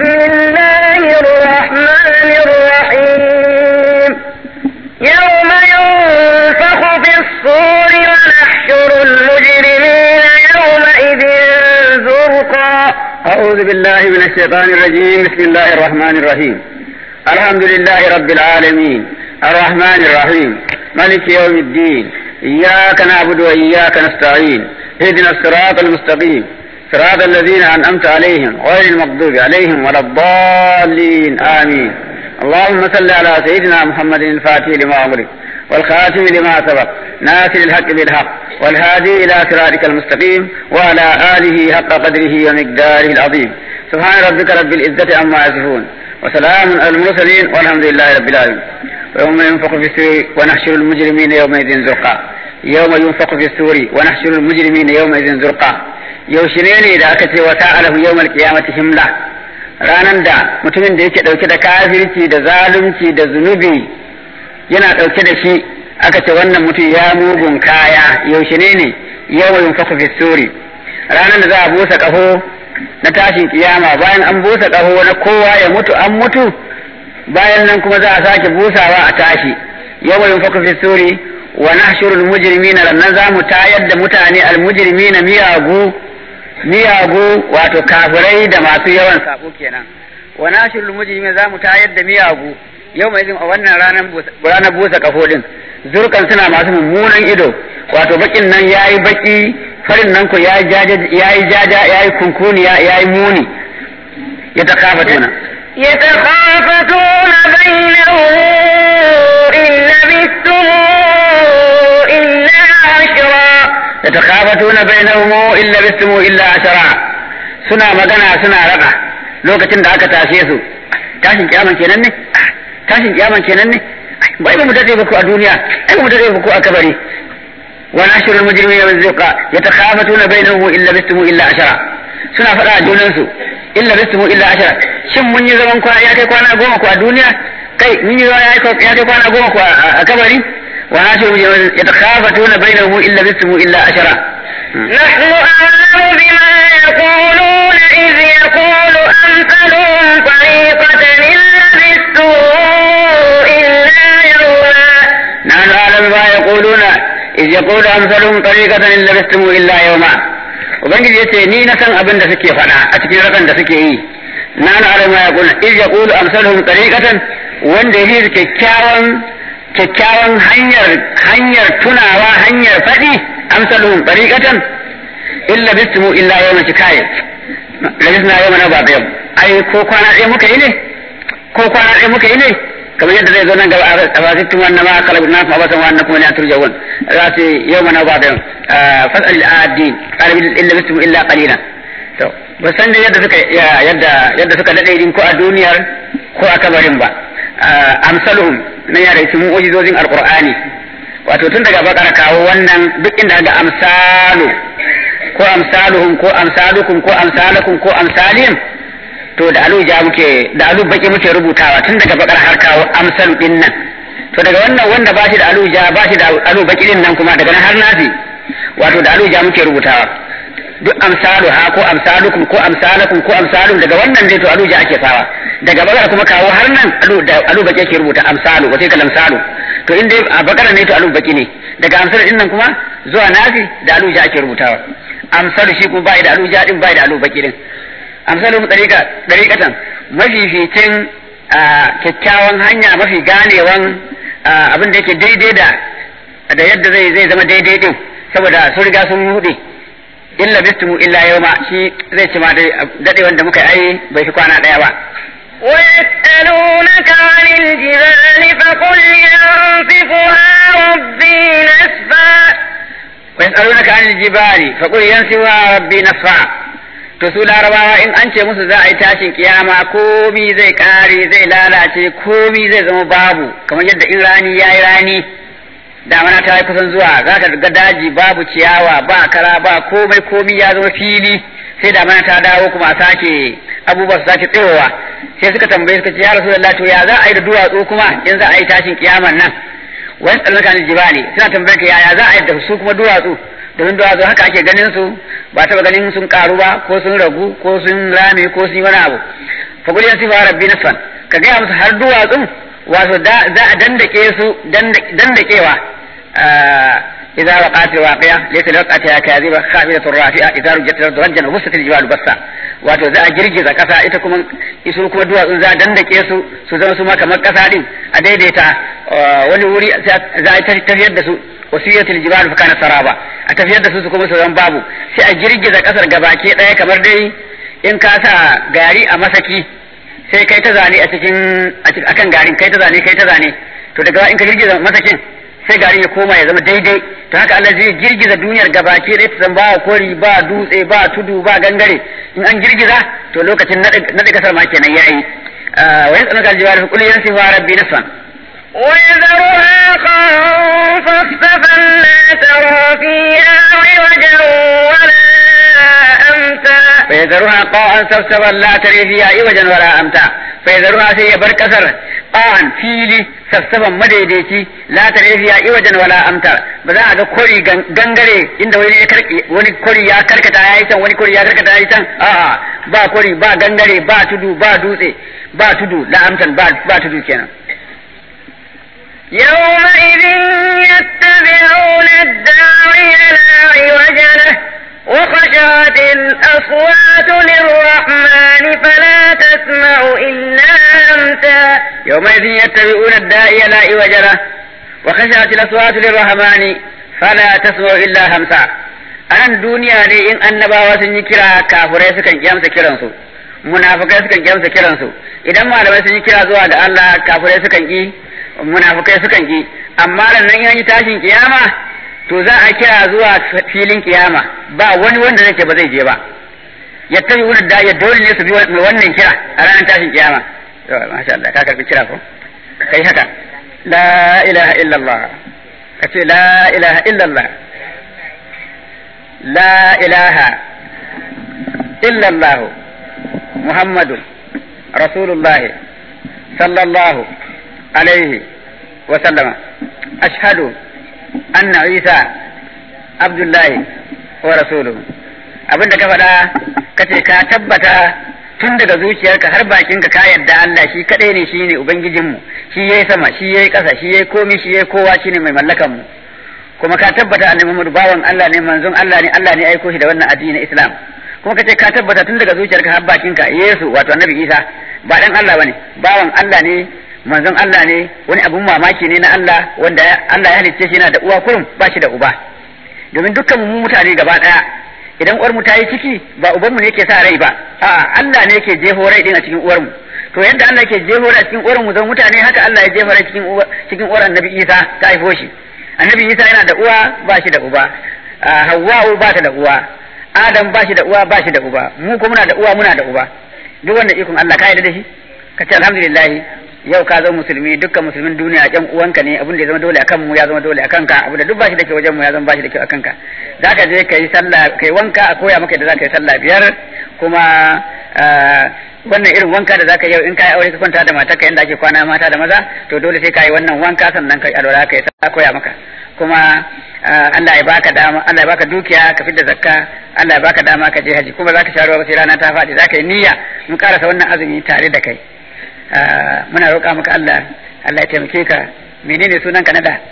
الله الرحمن الرحيم يوم ينفخ في الصور ونحشر المجرمين يومئذ زرقا أعوذ بالله من الشيطان الرجيم بسم الله الرحمن الرحيم الحمد لله رب العالمين الرحمن الرحيم ملك يوم الدين إياك نعبد وإياك نستعين اهدنا الصراط المستقيم صراط الذين أنعمت عليهم غير المغضوب عليهم ولا الضالين آمين اللهم صل على سيدنا محمد الفاتح لما أغلق والخاتم لما سبق ناصر الحق بالحق والهادي إلى صراطك المستقيم وعلى آله حق قدره ومقداره العظيم سبحان ربك رب العزة عما يصفون وسلام على المرسلين والحمد لله رب العالمين ويوم ينفخ في السور ونحشر المجرمين يومئذ زرقا يوم ينفخ في السور ونحشر المجرمين يومئذ زرقا yaushe ne da aka ce wa ta'alahu yawmal qiyamati himla ranan da mutumin da yake dauke da kafirci da zalunci da zunubi yana dauke da shi aka ce wannan mutum ya mugun kaya yaushe ne ne yawma yunfaku fi suri ranan da za a busa kaho na tashin kiyama bayan an busa kaho na kowa ya mutu an mutu bayan nan kuma za a sake busawa a tashi yawma yunfaku fi suri wa nahshurul mujrimina lannan za mu tayar da mutane al mujrimina miyagu miyagu wato kafirai da masu yawan sabo kenan wa nashirul mujrimin za mu tayar da miyagu yau mai a wannan ranar ranar busa kafo din zurkan suna masu mummunan ido wato bakin nan yayi baki farin nan ko yayi jaja yayi jaja yayi kunkuni yayi muni ya ta kafa tuna يتخافتون بينهم إن لبثتم إلا عشرا يتخافتون بينهم إن لبثتم إلا عشرا suna magana suna raka lokacin da aka tashe su tashin kiyaman kenan ne tashin kiyaman kenan ne bai ba mu dade ba ku a duniya ai ba mu dade ba ku a kabari wa nashirul mujrimina min zuqa yatakhafatuna bainahum illa bistumu illa ashara suna faɗa a junan su illa bistumu illa ashara shin mun yi zaman kwana ya kai kwana goma ku a duniya kai mun yi zaman ya kai kwana goma ku a kabari wa nashirul mujrimina yatakhafatuna bainahum illa bistumu illa ashara نحن أعلم بما يقولون إذ يقول أمثلهم طريقة إن لبثتم إلا يوما نحن أعلم ما يقولون إذ يقول أمثلهم طريقة إن لبثتم إلا يوما ubangiji ya ce ni na san abin da suke faɗa a cikin rakan da suke yi na na alama ya kuna iz ya kulu amsaluhum tariqatan wanda yake kyakkyawan kyakkyawan hanyar hanyar tunawa hanyar faɗi amsaluhum tariqatan illa bistumu illa yawma shikayat labisna yawma na ba yau ai ko kwana ɗaya muka yi ne ko kwana ɗaya muka yi ne kamar yadda zai zo nan gaba a fasittum wannan ma kala na kuma basan wannan kuma ne an turjawun za su yau mana ba da fasal al-adi qala illa bistumu illa qalila to ba san da yadda suka yadda yadda suka dade din ko a duniyar ko a kabarin ba amsaluhum na ya da cikin mu'jizozin alqur'ani wato tun daga bakara kawo wannan duk inda ga amsalu ko amsaluhum ko amsalukum ko amsalakum ko amsalihim to da alu ja muke da alu baki muke rubutawa tun daga bakar har kawo amsalu din nan to daga wannan wanda ba shi da alu ja ba shi da alu baki din nan kuma daga nan har nasi wato da alu ja muke rubutawa duk amsalu ha ko amsalukum ko amsalakum ko amsalum daga wannan dai to alu ja ake sawa daga bakar kuma kawo har nan alu da alu baki ake rubuta amsalu wace kalam salu to in dai a bakara ne to alu baki ne daga amsalu din nan kuma zuwa nasi da alu ja ake rubutawa amsalu shi kuma bai da alu ja din bai da alu baki din amsalin ɗariƙa ɗariƙatan mafificin kyakkyawan hanya mafi ganewan abin da yake daidai da da yadda zai zai zama daidai din saboda sun riga sun hude illa bistumu illa yawma shi zai ci ma dai dade wanda muka yi bai fi kwana ɗaya ba ويسألونك عن الجبال فقل ينسفها ربي نسفا ويسألونك عن الجبال فقل ينسفها ربي نسفا to su larabawa in an ce musu za a yi tashin kiyama komi zai kare zai lalace komi zai zama babu kamar yadda in rani ya yi rani damana ta yi kusan zuwa za ka ga daji babu ciyawa ba kara ba komai komi ya zama fili sai damana ta dawo kuma a sake abubuwa su sake tsirowa sai suka tambaye suka ce ya rasu to ya za a yi da duwatsu kuma in za a yi tashin kiyaman nan wani tsallaka jibali suna tambayar ka yaya za a yi da su kuma duwatsu domin duwatsu haka ake ganin su ba taba ganin sun karu ba ko sun ragu ko sun rame ko sun yi wani abu fa qul yansifa rabbi nasfan ka ga musu har duwatsun wato za a dandake su dandakewa إذا وقعت الواقعة ليس لوقعتها كاذبة خافضة رافعة إذا رجت الأرض رجا وبست الجبال بسا wato za a girgiza kasa ita kuma isu kuma duwatsun za a dandake su su zama su ma kamar kasa din a daidaita wani wuri za a tafiyar da su wasiyatul jibal fa kana saraba a tafiyar da su su kuma su zama babu sai a girgiza kasar gabaki daya kamar dai in ka sa gari a masaki sai kai ta zane a cikin akan garin kai ta zane kai ta zane to daga in ka girgiza masakin sai garin ya koma ya zama daidai to haka Allah zai girgiza duniyar gabaki ɗaya ta zan ba kori ba dutse ba tudu ba gangare in an girgiza to lokacin naɗe kasar ma kenan yayi wa yas'aluka al-jibal fa qul yansifu rabbi nasfan ويذرها قاعا صفصفا لا ترى فيها عوجا ولا أمتا فيذرها قاعا صفصفا لا تري فيها عوجا ولا أمتا فيذرها سي بر كسر قاعا فيلي صفصفا مديديتي لا تري فيها عوجا ولا أمتا بذا ga kori gangare inda wani ya karki wani kori ya karkata yayi can wani kori ya karkata yayi can a'a ba kori ba gangare ba tudu ba dutse ba tudu la amtan ba ba tudu kenan يومئذ يتبعون الداعي لا عوج له وخشعت الأصوات للرحمن فلا تسمع إلا همسا يومئذ يتبعون الداعي لا عوج له وخشعت الأصوات للرحمن فلا تسمع إلا همسا anan duniya ne in annabawa sun yi kira kafurai sukan kyamsa kiransu munafukai sukan kyamsa kiransu idan malamai sun yi kira zuwa ga Allah kafurai sukan ki munafukai sukan ki amma nan nan yi tashin kiyama to za a kira zuwa filin kiyama ba wani wanda zai ce ba zai je ba yattabi wani da ya dole ne su bi wannan kira a ranar tashin kiyama to masha Allah ka karbi kira ko kai haka la ilaha illallah ka ce la ilaha illallah la ilaha illallah muhammadu rasulullahi sallallahu alaihi wa sallama ashhadu anna isa abdullahi wa rasuluhu abinda ka faɗa ka ce ka tabbata tun daga zuciyarka har bakinka ka yarda Allah shi kadai ne shine ubangijinmu shi yayi sama shi yayi ƙasa shi yayi komai shi yayi kowa shine mai mallakan mu kuma ka tabbata annabi Muhammad bawan Allah ne manzon Allah ne Allah ne aiko shi da wannan addini na Islam kuma ka ce ka tabbata tun daga zuciyarka har bakinka Yesu wato annabi Isa ba dan Allah bane bawan Allah ne manzon Allah ne wani abun mamaki ne na Allah wanda Allah ya halicce shi yana da uwa kurum ba shi da uba domin dukkan mu mutane gaba daya idan uwar mu ta yi ciki ba uban mu ne yake sa rai ba a'a Allah ne yake jeho rai din a cikin uwar mu to yadda Allah yake jeho rai a cikin uwar mu zan mutane haka Allah ya jeho rai cikin uwar cikin uwar Annabi Isa ta haifo shi Annabi Isa yana da uwa ba shi da uba Hawwa'u ba ta da uwa Adam ba shi da uwa ba shi da uba mu kuma muna da uwa muna da uba duk wanda ikon Allah ka yarda da shi ka ce alhamdulillah yau ka zama musulmi dukkan musulmin duniya ƴan uwanka ne abin da ya zama dole akan mu ya zama dole akan ka abu da duk bashi da ke wajen mu ya zama bashi da kyau akan ka zaka je kai sallah kai wanka a koya maka da zaka yi sallah biyar kuma wannan irin wanka da zaka yau in kai aure ka kwanta da matarka yanda ake kwana mata da maza to dole sai kai wannan wanka sannan kai alwala kai sa koya maka kuma Allah ya baka dama Allah ya baka dukiya ka fidda zakka Allah ya baka dama ka je haji kuma zaka sha ruwa sai rana ta faɗi zaka yi niyya mun karasa wannan azumi tare da kai muna roƙa maka Allah Allah ya taimake ka menene sunan ka na da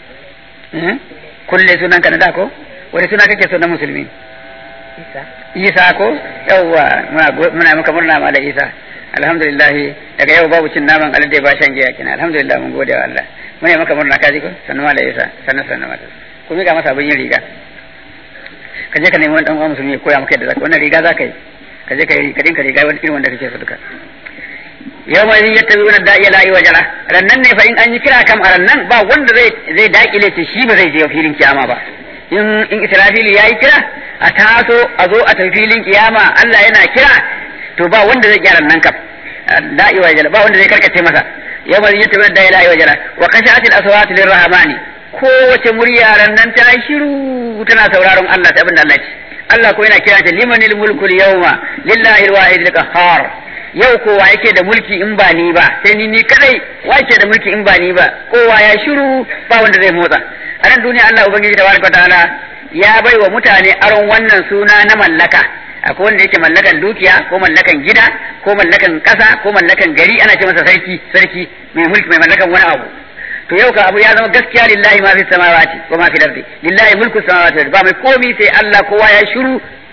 kulle sunan ka na da ko wani suna kake so na musulmi Isa Isa ko yawwa muna muna maka murna mala Isa alhamdulillah daga yau babu cin naman alade ba shan giya kina alhamdulillah mun gode wa Allah muna maka murna kaji ko sannu mala Isa sannu sannu mata ku mika masa abin yin riga ka je ka nemi wani dan uwa musulmi ya koya maka yadda zaka wannan riga zaka yi ka je ka yi ka dinka riga wani irin wanda kake so duka yau mai ya tabi wani da'iya la'i wa jala rannan ne fa in an yi kira kam a rannan ba wanda zai zai dakile ce shi ba zai je filin kiyama ba in in israfili yayi kira a taso a zo a tafi filin kiyama Allah yana kira to ba wanda zai kira rannan kam da'i wa jala ba wanda zai karkace masa yau mai ya tabi wani da'iya la'i wa jala wa kashatil aswat lirrahmani kowace murya rannan ta shiru tana sauraron Allah ta abin da Allah ce Allah ko yana kira ta limanil mulkul yawma lillahi alwahid alqahhar yau kowa yake da mulki in ba ni ba sai ni ni kadai wa yake da mulki in ba ni ba kowa ya shiru ba wanda zai motsa a nan duniya Allah ubangiji tabaraka ta'ala ya bai wa mutane aron wannan suna na mallaka akwai wanda yake mallakan dukiya ko mallakan gida ko mallakan ƙasa ko mallakan gari ana ce masa sarki sarki mai mulki mai mallakan wani abu to yau ka abu ya zama gaskiya lillahi ma fi samawati wa ma fi ardi lillahi mulku samawati wal ardi ba mai komi sai Allah kowa ya shiru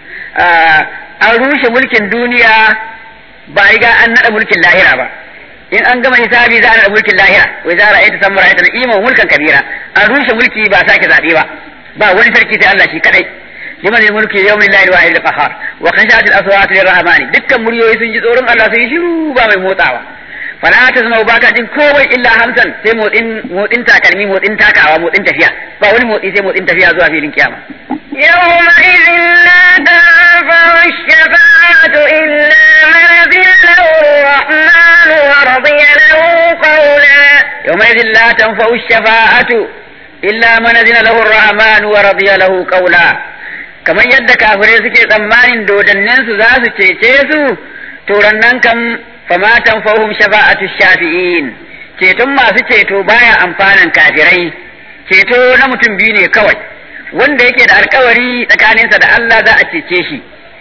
an rushe mulkin duniya ba riga an nada mulkin lahira ba in an gama hisabi za a nada mulkin lahira wai za a ra'ayta samma ra'ayta na'ima mulkan kabira an rushe mulki ba sake zabe ba ba wani sarki sai Allah shi kadai liman mulki yawmin la ilaha illa qahar wa khashat al aswat lirrahmani dukkan muryoyi sun ji tsoron Allah sun yi shiru ba mai motsawa fala ta zama ba ka jin kowai illa hamsan sai motsin motsin takalmi motsin takawa motsin tafiya ba wani motsi sai motsin tafiya zuwa filin kiyama يومئذ لا تنفع الشفاعة إلا من أذن له الرحمن ورضي له قولا يومئذ لا تنفع الشفاعة إلا من أذن له الرحمن ورضي له قولا kamar yadda kafirai suke tsammanin dodannensu za su cece su to nan kam fama tanfahum shafa'atu shafi'in ceton masu ceto baya amfanan kafirai ceto na mutum biyu ne kawai wanda yake da alkawari tsakaninsa da Allah za a cece shi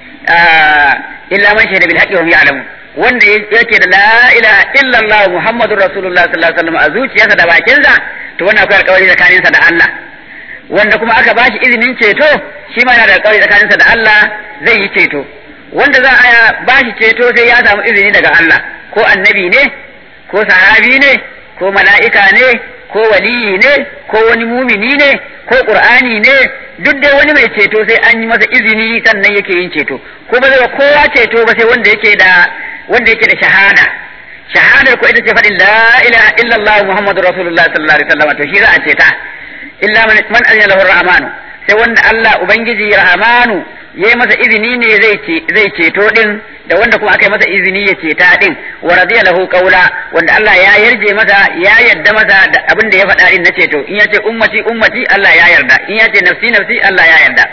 illa man shahida bil haqqi wa hum ya'lamun wanda yake da la ilaha illallah muhammadur rasulullah sallallahu alaihi wasallam a zuciyarsa da bakinsa to wannan akwai alkawari tsakaninsa da Allah wanda kuma aka bashi izinin ceto shi ma yana da alkawari tsakaninsa da Allah zai yi ceto wanda za a bashi ceto sai ya samu izini daga Allah ko annabi ne ko sahabi ne ko mala'ika ne ko waliyi ne ko wani mumini ne ko qur'ani ne duk dai wani mai ceto sai an yi masa izini sannan yake yin ceto ko ba zai kowa ceto ba sai wanda yake da wanda yake da shahada shahadar ko ita ce faɗin la ilaha illallah muhammadur rasulullah sallallahu alaihi wasallam to shi za a ceta illa man man azina lahu rahmanu sai wanda Allah ubangiji rahmanu yayi masa izini ne zai ce zai ceto din da wanda kuma aka yi masa izini ya ceta din wa radiya lahu qawla wanda Allah ya yarje masa ya yarda masa da abin da ya faɗa din na ceto in ya ce ummati ummati Allah ya yarda in ya ce nafsi nafsi Allah ya yarda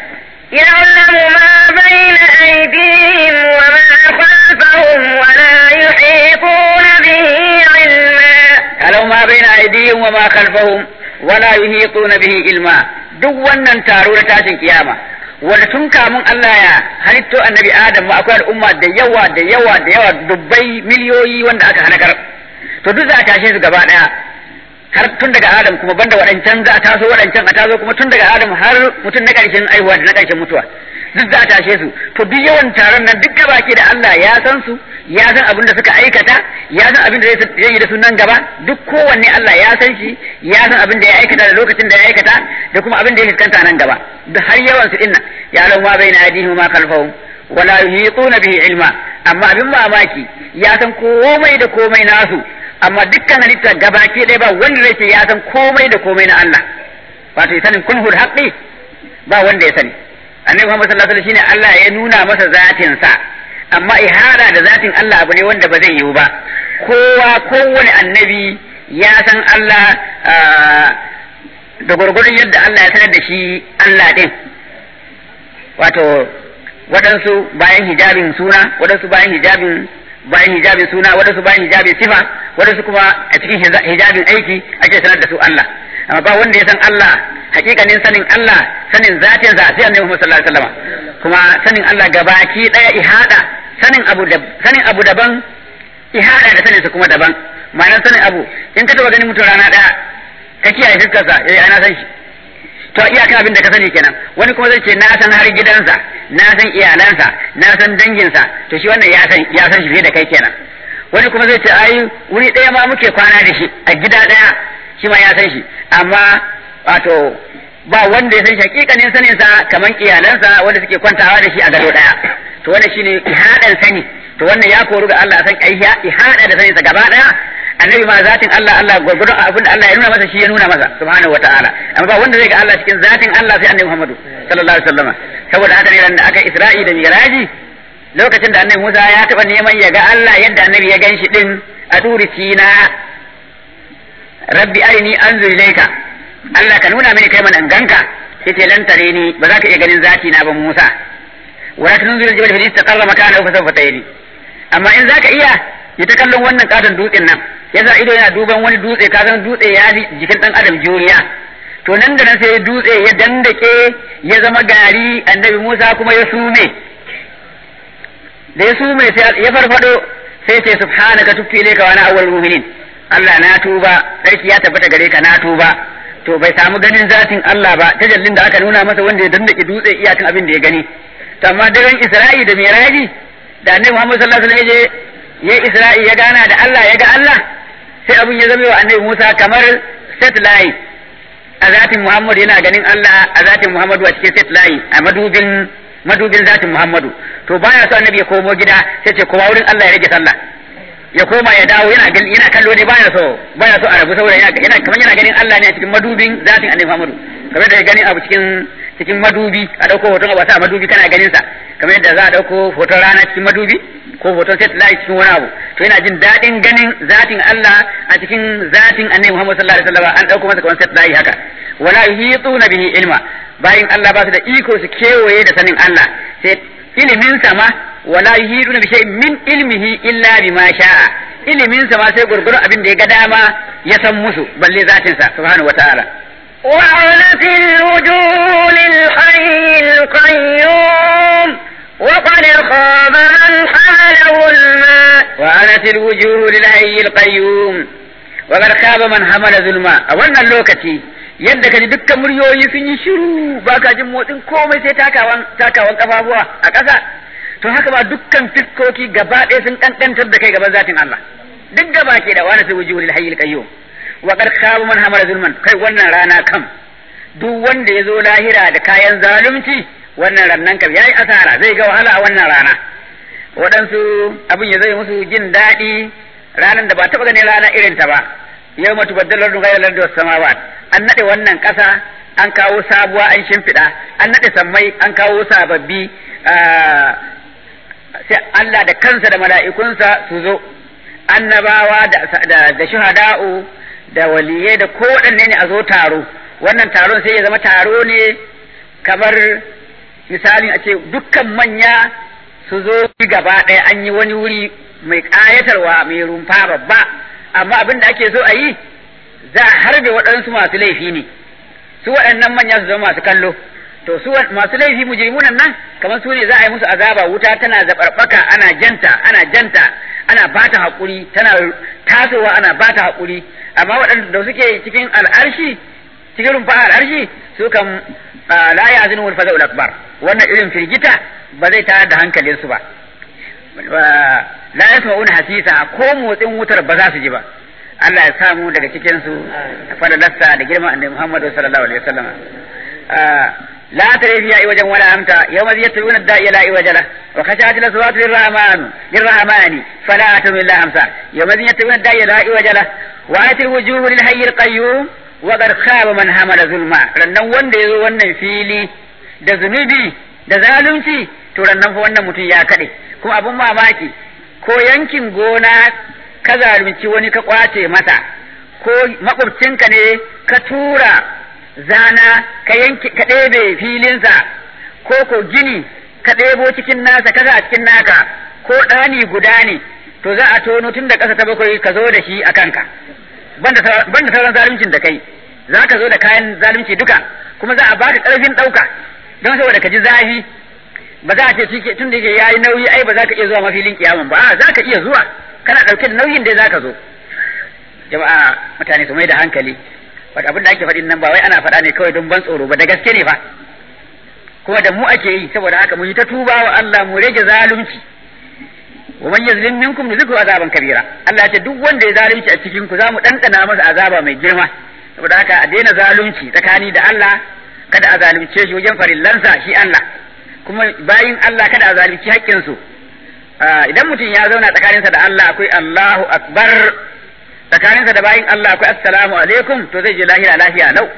يعلم ما بين أيديهم وما خلفهم ولا يحيطون به علما يعلم ما بين أيديهم وما خلفهم ولا يحيطون به علما duk wannan taro na tashin kiyama wanda tun kamun Allah ya halitto annabi Adam ma akwai al'umma da yawa da yawa da yawa dubbai miliyoyi wanda aka halakar to duk za a tashe su gaba daya har tun daga Adam kuma banda waɗancan za a taso waɗancan a taso kuma tun daga Adam har mutum na ƙarshen aihuwa da na ƙarshen mutuwa duk za a tashe su to duk yawan taron nan duk gaba ke da Allah ya san su ya san abin da suka aikata ya san abin da zai yi da su nan gaba duk kowanne Allah ya san shi ya san abin da ya aikata da lokacin da ya aikata da kuma abin da ya fuskanta nan gaba duk har yawan su dinnan ya lau ma bai na yadihim ma khalfahum wala yuhiquna bihi ilma amma abin mamaki ya san komai da komai nasu amma dukkan halitta gabaki ɗaya ba wanda zai ce ya san komai da komai na Allah wato sanin kunhul haqqi ba wanda ya sani annabi Muhammad sallallahu alaihi wasallam shine Allah ya nuna masa zatin sa amma ihara da zatin Allah abu ne wanda ba zai yiwu ba kowa kowane annabi ya san Allah da gurgurun yadda Allah ya sanar da shi Allah din wato waɗansu bayan hijabin suna waɗansu bayan hijabin bayan hijabin suna waɗansu bayan hijabin sifa waɗansu kuma a cikin hijabin aiki ake sanar da su Allah amma ba wanda ya san Allah hakikanin sanin Allah sanin zatin za sai annabi Muhammad sallallahu alaihi wasallam kuma sanin Allah gabaki daya ihada sanin abu da sanin abu daban ihada da sanin sa kuma daban ma'anar sanin abu in ka taba ganin mutum rana daya ka kiyaye fuskar sa eh ana san shi to iyaka abin da ka sani kenan wani kuma zai ce na san har gidansa na san iyalansa na san danginsa to shi wannan ya san ya san shi fiye da kai kenan wani kuma zai ce ai wuri ɗaya ma muke kwana da shi a gida ɗaya shi ma ya san shi amma wato ba wanda ya san shi hakikanin sanin sa kaman iyalansa wanda suke kwantawa da shi a gado ɗaya to wannan shine ihadan sani to wannan ya koru ga Allah san ai ihada da sanin sa gaba ɗaya annabi ma zatin Allah Allah gurgurdun abin da Allah ya nuna masa shi ya nuna masa subhanahu wataala amma ba wanda zai ga Allah cikin zatin Allah sai annabi Muhammadu sallallahu alaihi wasallam saboda haka ne da aka Isra'i da Miraji lokacin da annabi Musa ya taba neman ya ga Allah yadda annabi ya ganshi din a turi Sina rabbi arini anzur ilayka Allah ka nuna mini kai mana ganka yace lan tare ni ba za ka iya ganin zati na ba Musa wa tunzur al-jabal fa istaqarra makanahu fa sawfa tayri amma in zaka iya yi ta kallon wannan katon dutsen nan yasa ido yana duban wani dutse ka san dutse ya jikin dan adam juriya to nan da nan sai dutse ya dandake ya zama gari annabi Musa kuma ya sume da ya sume sai ya farfado sai ce subhanaka tubtu ilayka wa ana awwalul mu'minin Allah na tuba sarki ya tabbata gare ka na tuba to bai samu ganin zatin Allah ba tajallin da aka nuna masa wanda ya dandake dutse iyakan abin da ya gani to amma daren Isra'i da Miraji da Annabi Muhammad sallallahu alaihi wasallam ya Isra'i ya gana da Allah ya ga Allah sai abin ya zama wa Annabi Musa kamar satellite a zatin Muhammad yana ganin Allah a zatin Muhammadu a cikin satellite a madubin madubin zatin Muhammadu to baya so Annabi ya komo gida sai ce kowa wurin Allah ya rage sallah ya koma ya dawo yana yana kallo ne baya so baya so a rabu saboda yana yana kamar yana ganin Allah ne a cikin madubin zatin Annabi Muhammadu kamar da ganin abu cikin cikin madubi a dauko hoton abu a sa madubi kana ganin sa kamar yadda za a dauko hoton rana cikin madubi ko hoton satellite cikin wani abu to yana jin daɗin ganin zatin Allah a cikin zatin Annabi Muhammad sallallahu alaihi wasallam an dauko masa kamar satellite haka wala yuhituna bihi ilma bayin Allah ba su da iko su kewaye da sanin Allah sai ilimin sama wala yuhiduna bi shay'in min ilmihi illa bima sha'a ilimin sa ma sai gurgurun abin da ya ga dama ya san musu balle zatin sa subhanahu wataala وعنت الوجوه للحي القيوم وقد خاب من حمل ظلما وعنت الوجوه للحي القيوم وقد خاب من حمل ظلما a wannan lokaci yadda kaji dukkan muryoyi sun yi shiru ba ka jin motsin komai sai takawan takawan kafafuwa a ƙasa to haka ba dukkan fiskoki gaba ɗaya sun kankantar da kai gaban zatin Allah duk gaba ke da wani sai wujuhul hayyul qayyum wa qad khaba man hamala zulman kai wannan rana kam duk wanda ya zo lahira da kayan zalunci wannan rannan kam yayi asara zai ga wahala a wannan rana waɗansu abin ya zai musu jin daɗi ranar da ba taɓa ganin rana irin ta ba yau matu baddalar da gairar da samawat an naɗe wannan ƙasa an kawo sabuwa an shimfiɗa an naɗe sammai an kawo sababbi sai Allah da kansa da mala'ikunsa su zo annabawa da shuhada'u da waliyai da kowaɗanne ne a zo taro wannan taron sai ya zama taro ne kamar misalin a ce dukkan manya su zo gaba ɗaya an yi wani wuri mai ƙayatarwa mai rumfa babba amma abin da ake so a yi za a harbe waɗansu masu laifi ne su waɗannan manya su zama masu kallo to su masu laifi mujrimunan nan kamar su ne za a yi musu azaba wuta tana zaɓarɓaka ana janta ana janta ana bata haƙuri tana tasowa ana bata haƙuri amma waɗanda suke cikin al'arshi cikin rumfa al'arshi su kan la ya azinu wal faza'ul akbar wannan irin firgita ba zai tayar da hankalinsu ba la yasma'una hasisa ko motsin wutar ba za su ji ba Allah ya samu daga cikin su fadalarsa da girman annabi Muhammad sallallahu alaihi wasallam لا تري فيها عوجا ولا أمتا يوم يتبعون الداعي لا عوج له وخشعت الأصوات للرحمن للرحمن فلا تم إلا أمسا يوم يتبعون الداعي لا عوج له وآت الوجوه للحي القيوم وقد خاب من حمل ظلما rannan wanda yazo wannan fili da zunubi da zalunci to rannan fa wannan mutum ya kade kuma abun mamaki ko yankin gona ka zalunci wani ka kwace masa ko makwabcinka ne ka tura zana ka yanki ka ɗebe filinsa ko ko gini ka ɗebo cikin nasa kasa a cikin naka ko ɗani guda ne to za a tono tun da ƙasa ta bakwai ka zo da shi a kanka banda sauran zaluncin da kai za ka zo da kayan zalunci duka kuma za a baka ƙarfin ɗauka don saboda ka ji zafi ba za a ce shi tun da yake yayi nauyi ai ba za ka iya zuwa mafilin kiyaman ba a za ka iya zuwa kana ɗauke da nauyin da za ka zo jama'a mutane su mai da hankali wata abin da ake faɗin nan ba wai ana faɗa ne kawai don ban tsoro ba da gaske ne fa kuma da mu ake yi saboda haka mu yi ta tuba wa Allah mu rage zalunci wa man yazlim minkum nuzikhu azaban kabira Allah ya ce duk wanda ya zalunci a cikin ku zamu dandana masa azaba mai girma saboda haka a daina zalunci tsakani da Allah kada a zalunce shi wajen farillansa shi Allah kuma bayin Allah kada a zalunci haƙƙin su idan mutum ya zauna tsakaninsa da Allah akwai Allahu akbar tsakaninsa da bayin Allah akwai assalamu alaikum to zai je lahira lafiya lau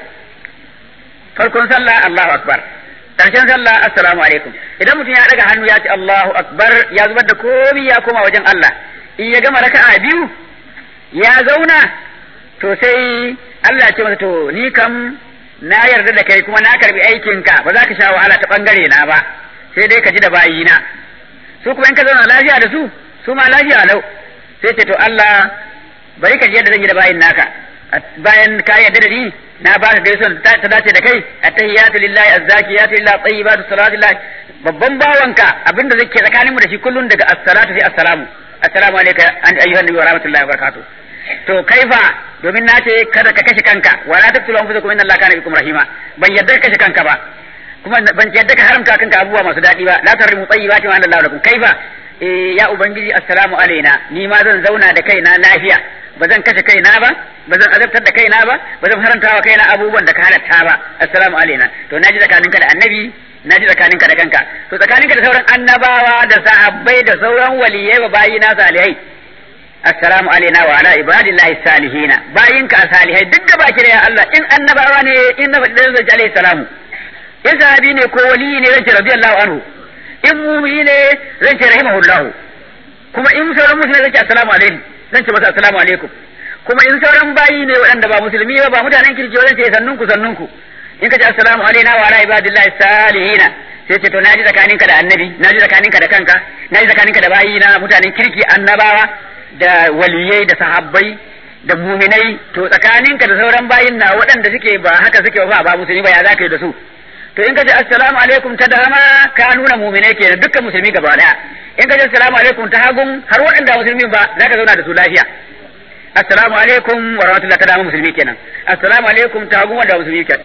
farkon sallah Allahu akbar karshen sallah assalamu alaikum idan mutum ya daga hannu ya ce Allahu akbar ya zubar da komai ya koma wajen Allah in ya gama raka'a biyu ya zauna to sai Allah ya ce masa to ni kam na yarda da kai kuma na karbi aikinka ba za ka sha wahala ta bangare na ba sai dai ka ji da bayina su kuma in ka zauna lafiya da su su ma lafiya lau sai ce to Allah bari ka ji yadda zan yi da bayin naka bayan ka yarda da ni na ba ka gaisuwa ta dace da kai attahiyatu lillahi azzakiyatu lillahi tayyibatu salatu lillahi babban bawanka abinda zai ke tsakaninmu da shi kullun daga assalatu sai assalamu assalamu alaikum an ayyuhan nabi wa rahmatullahi wa barakatuh to kaifa domin na ce kada ka kashe kanka wa la taqtulu anfusakum inna allaha kana bikum rahima ban yadda ka kashe kanka ba kuma ban yadda ka haramta kanka abubuwa masu daɗi ba la tarrimu tayyibati ma Allah lakum kaifa eh ya ubangiji assalamu alaina ni ma zan zauna da kaina lafiya ba zan kashe kaina ba ba zan azabtar da kaina ba ba zan haranta wa kaina abubuwan da ka halatta ba assalamu alaina to naji tsakaninka da annabi naji tsakaninka da kanka to tsakaninka da sauran annabawa da sahabbai da sauran waliyai wa bayina salihai assalamu alaina wa ala ibadillahi salihina bayinka salihai duk da baki da ya Allah in annabawa ne in na faɗi zan ce alaihi salamu in sahabi ne ko wali ne zan ce radiyallahu anhu in mumini ne zan ce rahimahullahu kuma in sauran musulmi zan ce assalamu alaikum zan ce masa assalamu alaikum kuma in sauran bayi ne waɗanda ba musulmi ba ba mutanen kirki zan ce sannunku sannunku in ka ce assalamu alaina wa ala ibadillahi salihina sai ce to naji tsakaninka da annabi naji tsakaninka da kanka naji tsakaninka da bayi na mutanen kirki annabawa da waliyai da sahabbai da muminai to tsakaninka da sauran bayin na waɗanda suke ba haka suke ba ba musulmi ba ya za ka yi da su to in ka ce assalamu alaikum ta dama ka nuna muminai kenan dukkan musulmi gaba daya in ka ce assalamu alaikum ta hagun har waɗanda musulmi ba za ka zauna da su lafiya assalamu alaikum wa rahmatullahi ta dama musulmi kenan assalamu alaikum ta hagun wanda musulmi kenan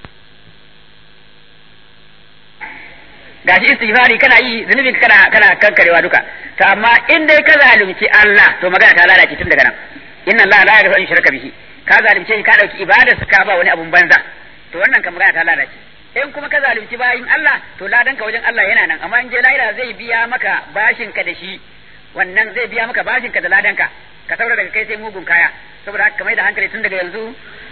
gashi istighfari kana yi zunubin kana kana kankarewa duka to amma in dai ka zalunci Allah to magana ta lalace tun daga nan inna Allah la yaghfiru an shirka bihi ka zalunce shi ka dauki ibadar ka ba wani abun banza to wannan kan magana ta lalace in kuma ka zalunci bayin Allah to ladan ka wajen Allah yana nan amma in je lahira zai biya maka bashin ka da shi wannan zai biya maka bashin ka da ladan ka ka saura daga kai sai mugun kaya saboda haka mai da hankali tun daga yanzu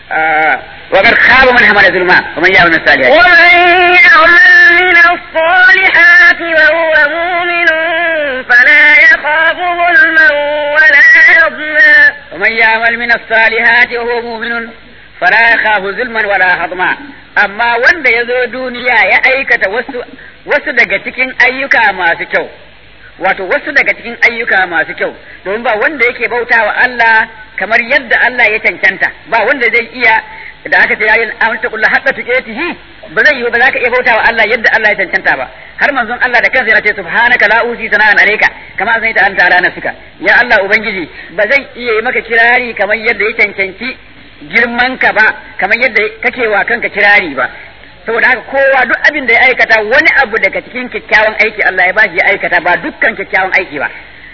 وقد خاب من حمل ظلما ومن يعمل من الصالحات ومن يعمل من الصالحات وهو مؤمن فلا يخاف ظلما ولا هضما ومن يعمل من الصالحات وهو مؤمن فلا يخاف ظلما ولا هضما amma wanda ya zo duniya ya aikata wasu wasu daga cikin ayyuka masu kyau wato wasu daga cikin ayyuka masu kyau domin ba wanda yake bautawa Allah kamar yadda Allah ya cancanta ba wanda zai iya da aka ce yayin an ta kullu hatta tuqatihi ba zai yi ba za ka iya bautawa Allah yadda Allah ya cancanta ba har manzon Allah da kansa yana ce subhanaka la usi sana'an alayka kama zai ta anta ala nafsika ya Allah ubangiji ba zai iya yi maka kirari kamar yadda ya cancanci girman ka ba kamar yadda kake wa kanka kirari ba saboda haka kowa duk abin da ya aikata wani abu daga cikin kyakkyawan aiki Allah ya bashi ya aikata ba dukkan kyakkyawan aiki ba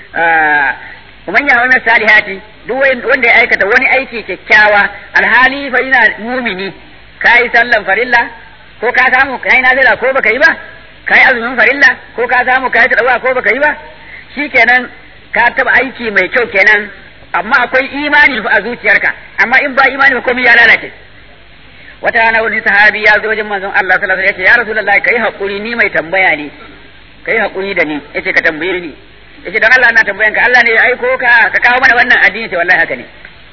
man ya wani salihati duk wanda ya aikata wani aiki kyakkyawa alhali fa ina mumini kai sallan farilla ko ka samu kai nazila ko baka yi ba kai azumin farilla ko ka samu kai tadawa ko baka yi ba shikenan ka taba aiki mai kyau kenan amma akwai imani a zuciyarka amma in ba imani ba komai ya lalace wata rana wani sahabi ya zo wajen manzon Allah sallallahu alaihi wasallam ya ce ya rasulullahi kai hakuri ni mai tambaya ne kai hakuri da ni yace ka tambaye ni yace dan Allah na tambayan ka Allah ne ya aiko ka ka kawo mana wannan addini ce wallahi haka ne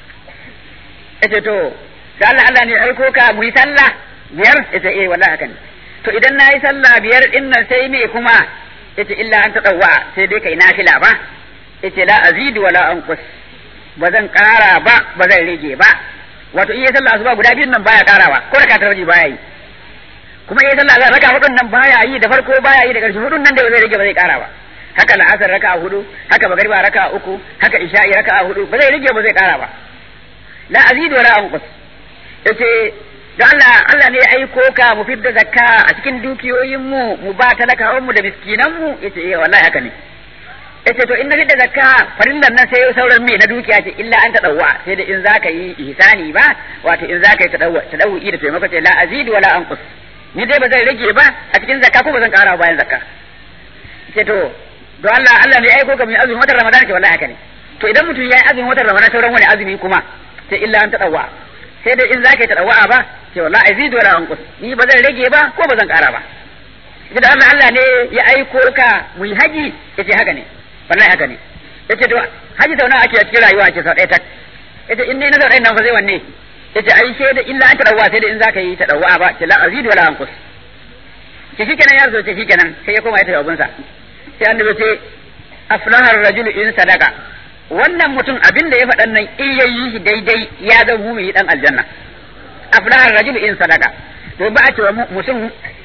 yace to da Allah Allah ne ya aiko ka mu yi sallah biyar yace eh wallahi haka ne to idan na yi sallah biyar din nan sai me kuma yace illa an tadawwa sai dai kai nafila ba yace la azidu wala anqus ba zan kara ba ba zan rage ba wato iya sallah asuba guda biyun nan baya karawa ko da ka tarji baya yi kuma iya sallah raka hudun nan baya yi da farko baya yi da karshe hudun nan da zai rage ba zai kara ba haka la'asar raka hudu haka magariba raka uku haka isha'i raka hudu ba zai rage ba zai kara ba la azidu wala anqus yace da Allah Allah ne ya aiko ka mu fidda zakka a cikin dukiyoyin mu mu ba talakawan mu da miskinan mu yace eh wallahi haka ne yace to in na fidda zakka farillan nan sai sauran me na dukiya ce illa an tadawwa sai da in zaka yi ihsani ba wato in zaka yi tadawwa tadawwi da taimako ce la azidu wala anqus ni dai ba zai rage ba a cikin zakka ko ba zan kara bayan zakka ce to don Allah Allah ne aiko ka mai azumin watan Ramadan ce wallahi haka ne to idan mutum ya yi azumin watan Ramadan sauran wani azumi kuma sai illa an tadawwa sai dai in zaka yi tadawwa ba ce wallahi azidu wala anqus ni ba zan rage ba ko ba zan kara ba idan Allah Allah ne ya aiko ka mu yi haji yace haka ne wallahi haka ne yace to haji sau nawa ake a cikin rayuwa ce sau ɗaya tak yace in dai na sau ɗaya nan fa zai wanne yace ai sai da illa an tadawwa sai da in zaka yi tadawwa ba ce la azidu wala anqus ce shikenan ya zo ce shikenan sai ya koma ya tafi abunsa sai annabi ce aflahar rajulu in sadaka wannan mutum abin da ya faɗan nan in yayi shi daidai ya zama mumini dan aljanna aflahar rajulu in sadaka to ba a cewa mutum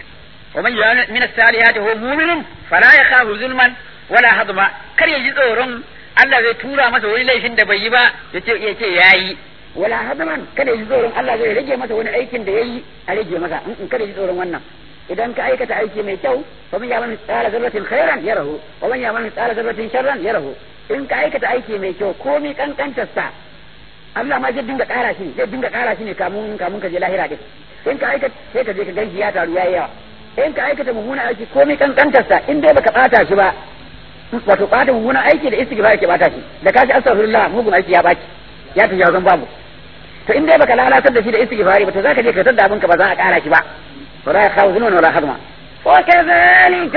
wa man ya'mal min as-salihati huwa mu'minun fala yakhafu zulman wala hadma kar ya ji tsoron Allah zai tura masa wani laifin da bai yi ba yace yace yayi wala hadman kada ya ji tsoron Allah zai rage masa wani aikin da yayi a rage masa in kada ya ji tsoron wannan idan ka aikata aiki mai kyau fa man ya'mal mithqala dharratin khairan yarahu wa man ya'mal mithqala dharratin sharran yarahu in ka aikata aiki mai kyau komai kankantar sa Allah ma zai dinga ƙara shi zai dinga ƙara shi ne kamun kamun ka je lahira din in ka aikata sai ka je ka ganshi ya taru yayi yawa in ka aikata mummuna aiki komai kankantar sa in dai baka bata shi ba wato bata mummuna aiki da istighfar ke bata shi da kashi astaghfirullah mugun aiki ya baki ya tafi wajen babu to in dai baka lalatar da shi da istighfari ba to zaka je ka tada abinka ba za a ƙara shi ba ولا يخاف ظلما ولا هضما وكذلك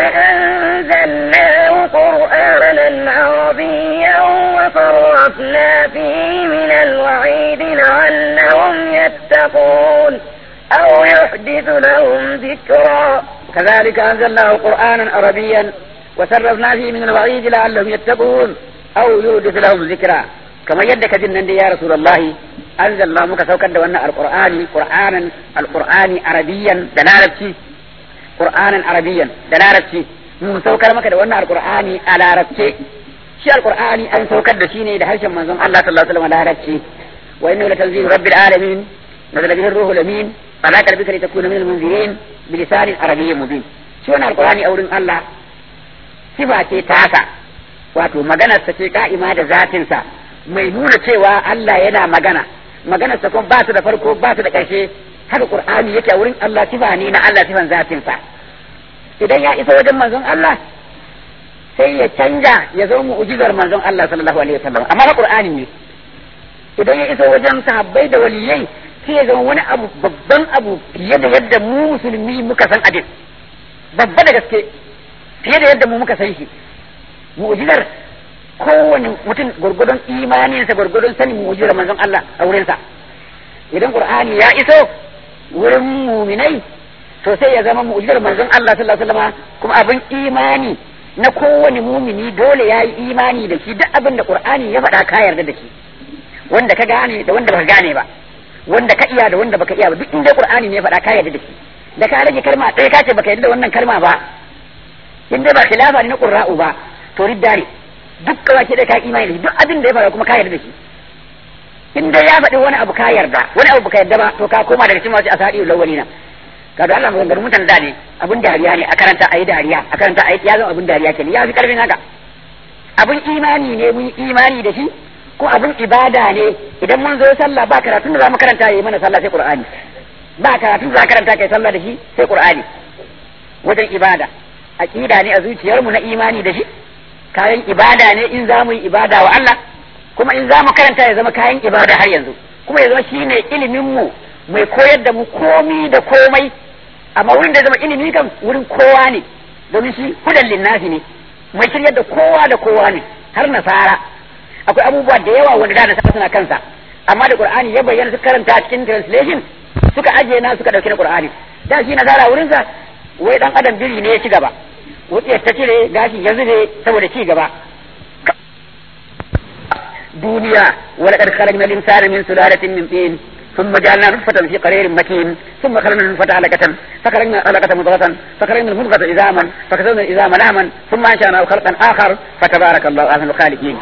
أنزلناه قرآنا عربيا وصرفنا فيه من الوعيد لعلهم يتقون أو يحدث لهم ذكرا كذلك أنزلناه قرآنا عربيا وصرفنا فيه من الوعيد لعلهم يتقون أو يحدث لهم ذكرا كما يدك جنن يا رسول الله أنزلنا مك سوكر دوانا القرآن قرآنا القرآن عربيا دلالتي قرآنا عربيا دلالتي mun saukar maka da wannan alqur'ani a larabce shi alqur'ani an saukar da shi ne da harshen manzon Allah sallallahu alaihi wasallam larabci wa innahu latanzilu rabbil alamin nazala bihi ar-ruhul amin ala qalbika litakuna minal munzirin bilisanin arabiyyin mubin shi wannan alqur'ani a wurin Allah sifa ce tasa wato maganar sa ce ka'ima da zatin sa mai nuna cewa Allah yana magana maganar sa kuma ba su da farko ba su da ƙarshe haka qur'ani yake a wurin Allah sifa ne na Allah sifan zatin sa idan ya isa wajen manzon Allah sai ya canja ya zo mu'jizar manzon Allah sallallahu alaihi wasallam amma na Qur'ani ne idan ya isa wajen sahabbai da waliyai sai ya zama wani abu babban abu fiye da yadda mu musulmi muka san abin babba da gaske fiye da yadda mu muka san shi mu'jizar kowane mutum gurgudun imaninsa gurgudun sanin mu'jizar manzon Allah a wurinsa idan Qur'ani ya iso wurin muminai to sai ya zama mu'jizar manzon Allah sallallahu alaihi wasallam kuma abin imani na kowane mumini dole ya yi imani da shi duk abin da Qur'ani ya faɗa ka yarda da shi wanda ka gane da wanda baka gane ba wanda ka iya da wanda baka iya ba duk inda Qur'ani ne ya faɗa ka yarda da shi da ka rage kalma ɗaya ka ce baka yarda da wannan kalma ba in dai ba khilafa ne na Qur'a'u ba to riddare duk kawai da ka imani da shi duk abin da ya faɗa kuma ka yarda da shi in dai ya faɗi wani abu ka yarda wani abu baka yarda ba to ka koma daga cikin wasu asadi lawalina kaga Allah maganganun mutan da ne abun dariya ne a karanta ayi dariya a karanta ayi ya zama abun dariya kenan ya fi karfin haka abun imani ne mun imani da shi ko abun ibada ne idan mun zo sallah ba karatun da za mu karanta yayi mana sallah sai qur'ani ba karatun da za karanta kai sallah da shi sai qur'ani wajen ibada aqida ne a zuciyarmu na imani da shi kayan ibada ne in za mu yi ibada wa Allah kuma in za mu karanta ya zama kayan ibada har yanzu kuma ya zama shine ilimin mu mai koyar da mu komi da komai amma wurin da zama ilimi kan wurin kowa ne domin shi hudan linnasi ne mai shiryar da kowa da kowa ne har nasara akwai abubuwa da yawa wanda da nasara suna kansa amma da qur'ani ya bayyana su karanta cikin translation suka ajiye na suka dauki na qur'ani da shi nasara wurin sa wai dan adam biri ne ya ci gaba wutsiyar ta cire gashi ya zube saboda ci gaba duniya wala qad khalaqna al-insana min sulalatin min tin ثم جعلنا نطفة في قرير مكين ثم خلقنا النطفة علقة فخرجنا علقة مضغة فخرجنا المضغة عظاما فكسونا العظام لحما ثم أنشأناه خلقا آخر فتبارك الله أحسن الخالقين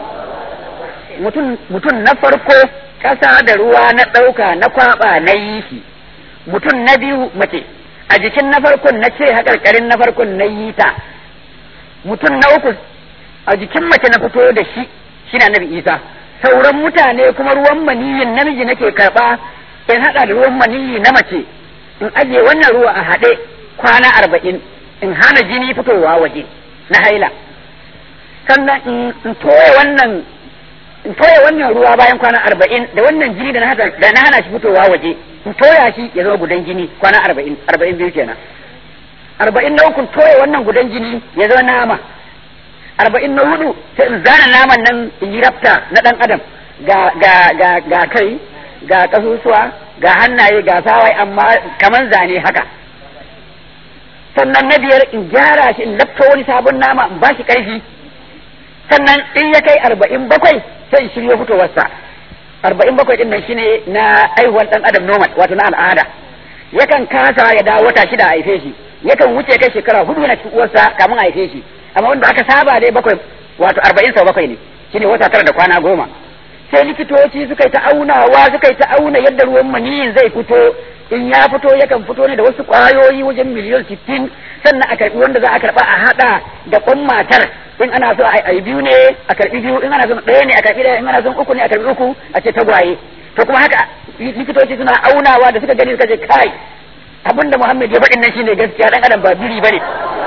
mutum na farko ƙasa da ruwa na ɗauka na kwaɓa na yi shi mutum na biyu mace a jikin na farkon na ce haƙarƙarin na farkon na yi ta mutum na uku a jikin mace na fito da shi shi na nabi isa sauran mutane kuma ruwan maniyin namiji nake karɓa in haɗa da ruwan maniyi na mace in ajiye wannan ruwa a haɗe kwana arba'in in hana jini fitowa waje na haila sannan in toye wannan in toye wannan ruwa bayan kwana arba'in da wannan jini da na hana shi fitowa waje in toya shi ya zama gudan jini kwana arba'in arba'in biyu kenan arba'in na uku toye wannan gudan jini ya zama nama arba'in na hudu sai in zana naman nan in yi rafta na ɗan adam ga ga ga ga kai ga ƙasusuwa ga hannaye ga sawai amma kaman zane haka sannan na biyar in gyara shi in lafta wani sabon nama in bashi ƙarfi sannan in ya kai arba'in bakwai sai in shirya fitowarsa arba'in bakwai din nan shine na aihuwar ɗan adam normal wato na al'ada yakan kasa ya dawo wata shida a haife shi yakan wuce kai shekara hudu na cikin uwarsa kamun a haife shi amma wanda aka saba dai bakwai wato arba'in sau bakwai ne shine wata tara da kwana goma sai likitoci suka yi ta aunawa suka yi ta auna yadda ruwan maniyin zai fito in ya fito yakan fito ne da wasu kwayoyi wajen miliyan sittin sannan a karbi wanda za a karba a hada da kwan matar in ana so a yi biyu ne a karbi biyu in ana son ɗaya ne a karbi ɗaya in ana son uku ne a karbi uku a ce tagwaye to kuma haka likitoci suna aunawa da suka gani suka ce kai abinda Muhammad ya faɗin nan shine gaskiya dan adam ba biri bane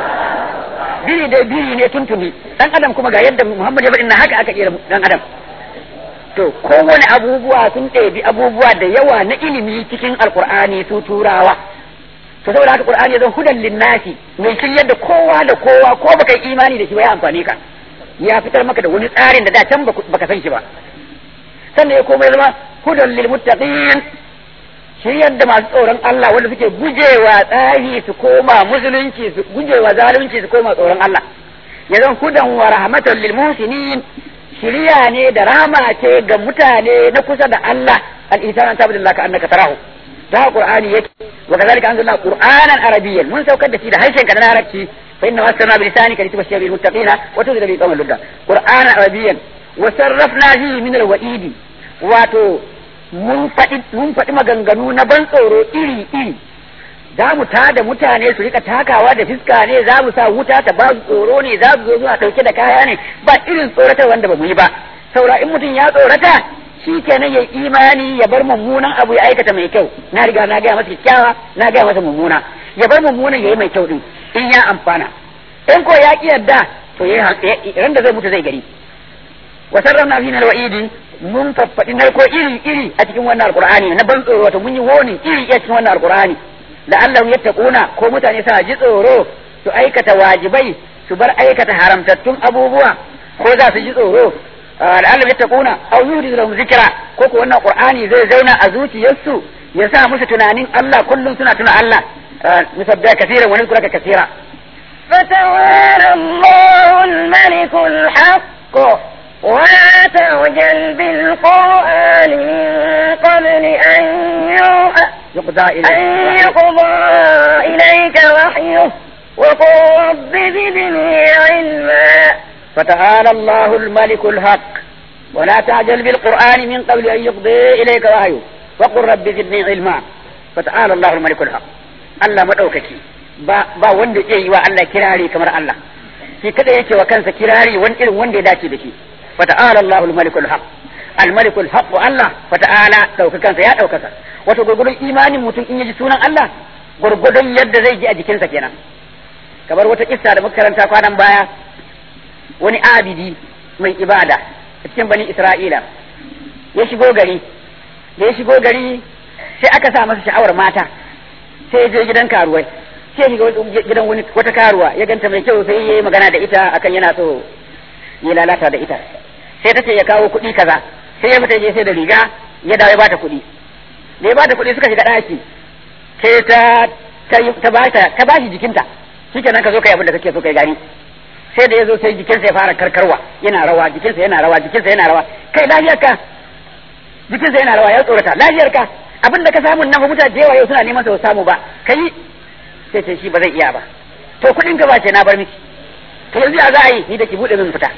biri dai biri ne tuntuni dan adam kuma ga yadda Muhammad ya faɗin nan haka aka kira dan adam to kowane abubuwa sun ɗebi abubuwa da yawa na ilimi cikin alkur'ani su turawa to saboda haka qur'ani ya zan hudan linnasi mai shiryar da kowa da kowa ko baka yi imani da shi ba ya amfani ka ya fitar maka da wani tsarin da da can baka san shi ba sannan ya komai zama hudan lil muttaqin shiryar da masu tsoron Allah wanda suke gujewa tsari su koma musulunci su gujewa zalunci su koma tsoron Allah ya zan hudan wa rahmatan lil muhsinin shiriya ne da rama ce ga mutane na kusa da Allah al-insanu an tabbata ka annaka tarahu da qur'ani yake wa kazalika anzalna qur'anan arabiyyan mun saukar da shi da harshen ka na larabci fa inna wasana bi lisanika litubashshira bil muttaqina wa tudhira bi qawmin ludda qur'anan arabiyyan wa sarrafna fihi min al-wa'idi wato mun faɗi mun faɗi maganganu na ban tsoro iri iri za mu tada mutane su rika takawa da fiska ne za mu sa wuta ta ba su tsoro ne za su zo suna ɗauke da kaya ne ba irin tsoratar wanda ba mu yi ba saura in mutum ya tsorata shi kenan ya imani ya bar mummunan abu ya aikata mai kyau na riga na gaya masa kyakkyawa na gaya masa mummuna ya bar mummunan ya yi mai kyau din in ya amfana in ko ya ki yadda to ya ran da zai mutu zai gari wa sarrafna fi alwa'idi mun faffaɗi narko iri iri a cikin wannan alqur'ani na ban tsoro wato mun yi woni iri a cikin wannan alqur'ani la'allahu yattaquna ko mutane suna ji tsoro su aikata wajibai su bar aikata haramtattun abubuwa ko za su ji tsoro la'allahu yattaquna aw yuridu lahum zikra ko ko wannan qur'ani zai zauna a zuciyarsu ya sa musu tunanin Allah kullum suna tuna Allah musabbiha kaseeran wa nadhkuraka kaseera فتعالى الله الملك الحق ولا تعجل بالقرآن من قبل أن يوحى يقضى أن إليه يقضى إليك وحيه وقل رب زدني علما فتعالى الله الملك الحق ولا تعجل بالقرآن من قبل أن يقضي إليك وحيه وقل رب زدني علما فتعالى الله الملك الحق الله مدوككي ba ba wanda zai yi wa Allah kirari kamar Allah shi kada yake wa kansa kirari wani irin wanda ya dace da shi fata'ala Allahul malikul haq al malikul haq wa Allah fata'ala daukakansa ya daukaka wato gurgurun imanin mutum in yaji sunan Allah gurgurun yadda zai ji a jikinsa kenan kamar wata kissa da muka karanta kwanan baya wani abidi mai ibada a cikin bani Isra'ila ya shigo gari da ya shigo gari sai aka sa masa sha'awar mata sai ya je gidan karuwai sai shiga gidan wani wata karuwa ya ganta mai kyau sai yayi magana da ita akan yana so ya lalata da ita sai ta ce ya kawo kuɗi kaza sai ya fita je sai da riga ya dawo ya bata kuɗi da ya bata kuɗi suka shiga ɗaki sai ta ta ta bata ta bashi jikinta shikenan ka zo kai abin da kake so kai gani sai da ya zo sai jikinsa ya fara karkarwa yana rawa jikinsa yana rawa jikinsa yana rawa kai lafiyarka jikinsa yana rawa ya tsorata lafiyarka abin da ka samu nan fa mutane da yawa yau suna neman sa samu ba kai sai ce shi ba zai iya ba to kuɗin ka ba ce na bar miki to yanzu ya za a yi ni da ki buɗe min fita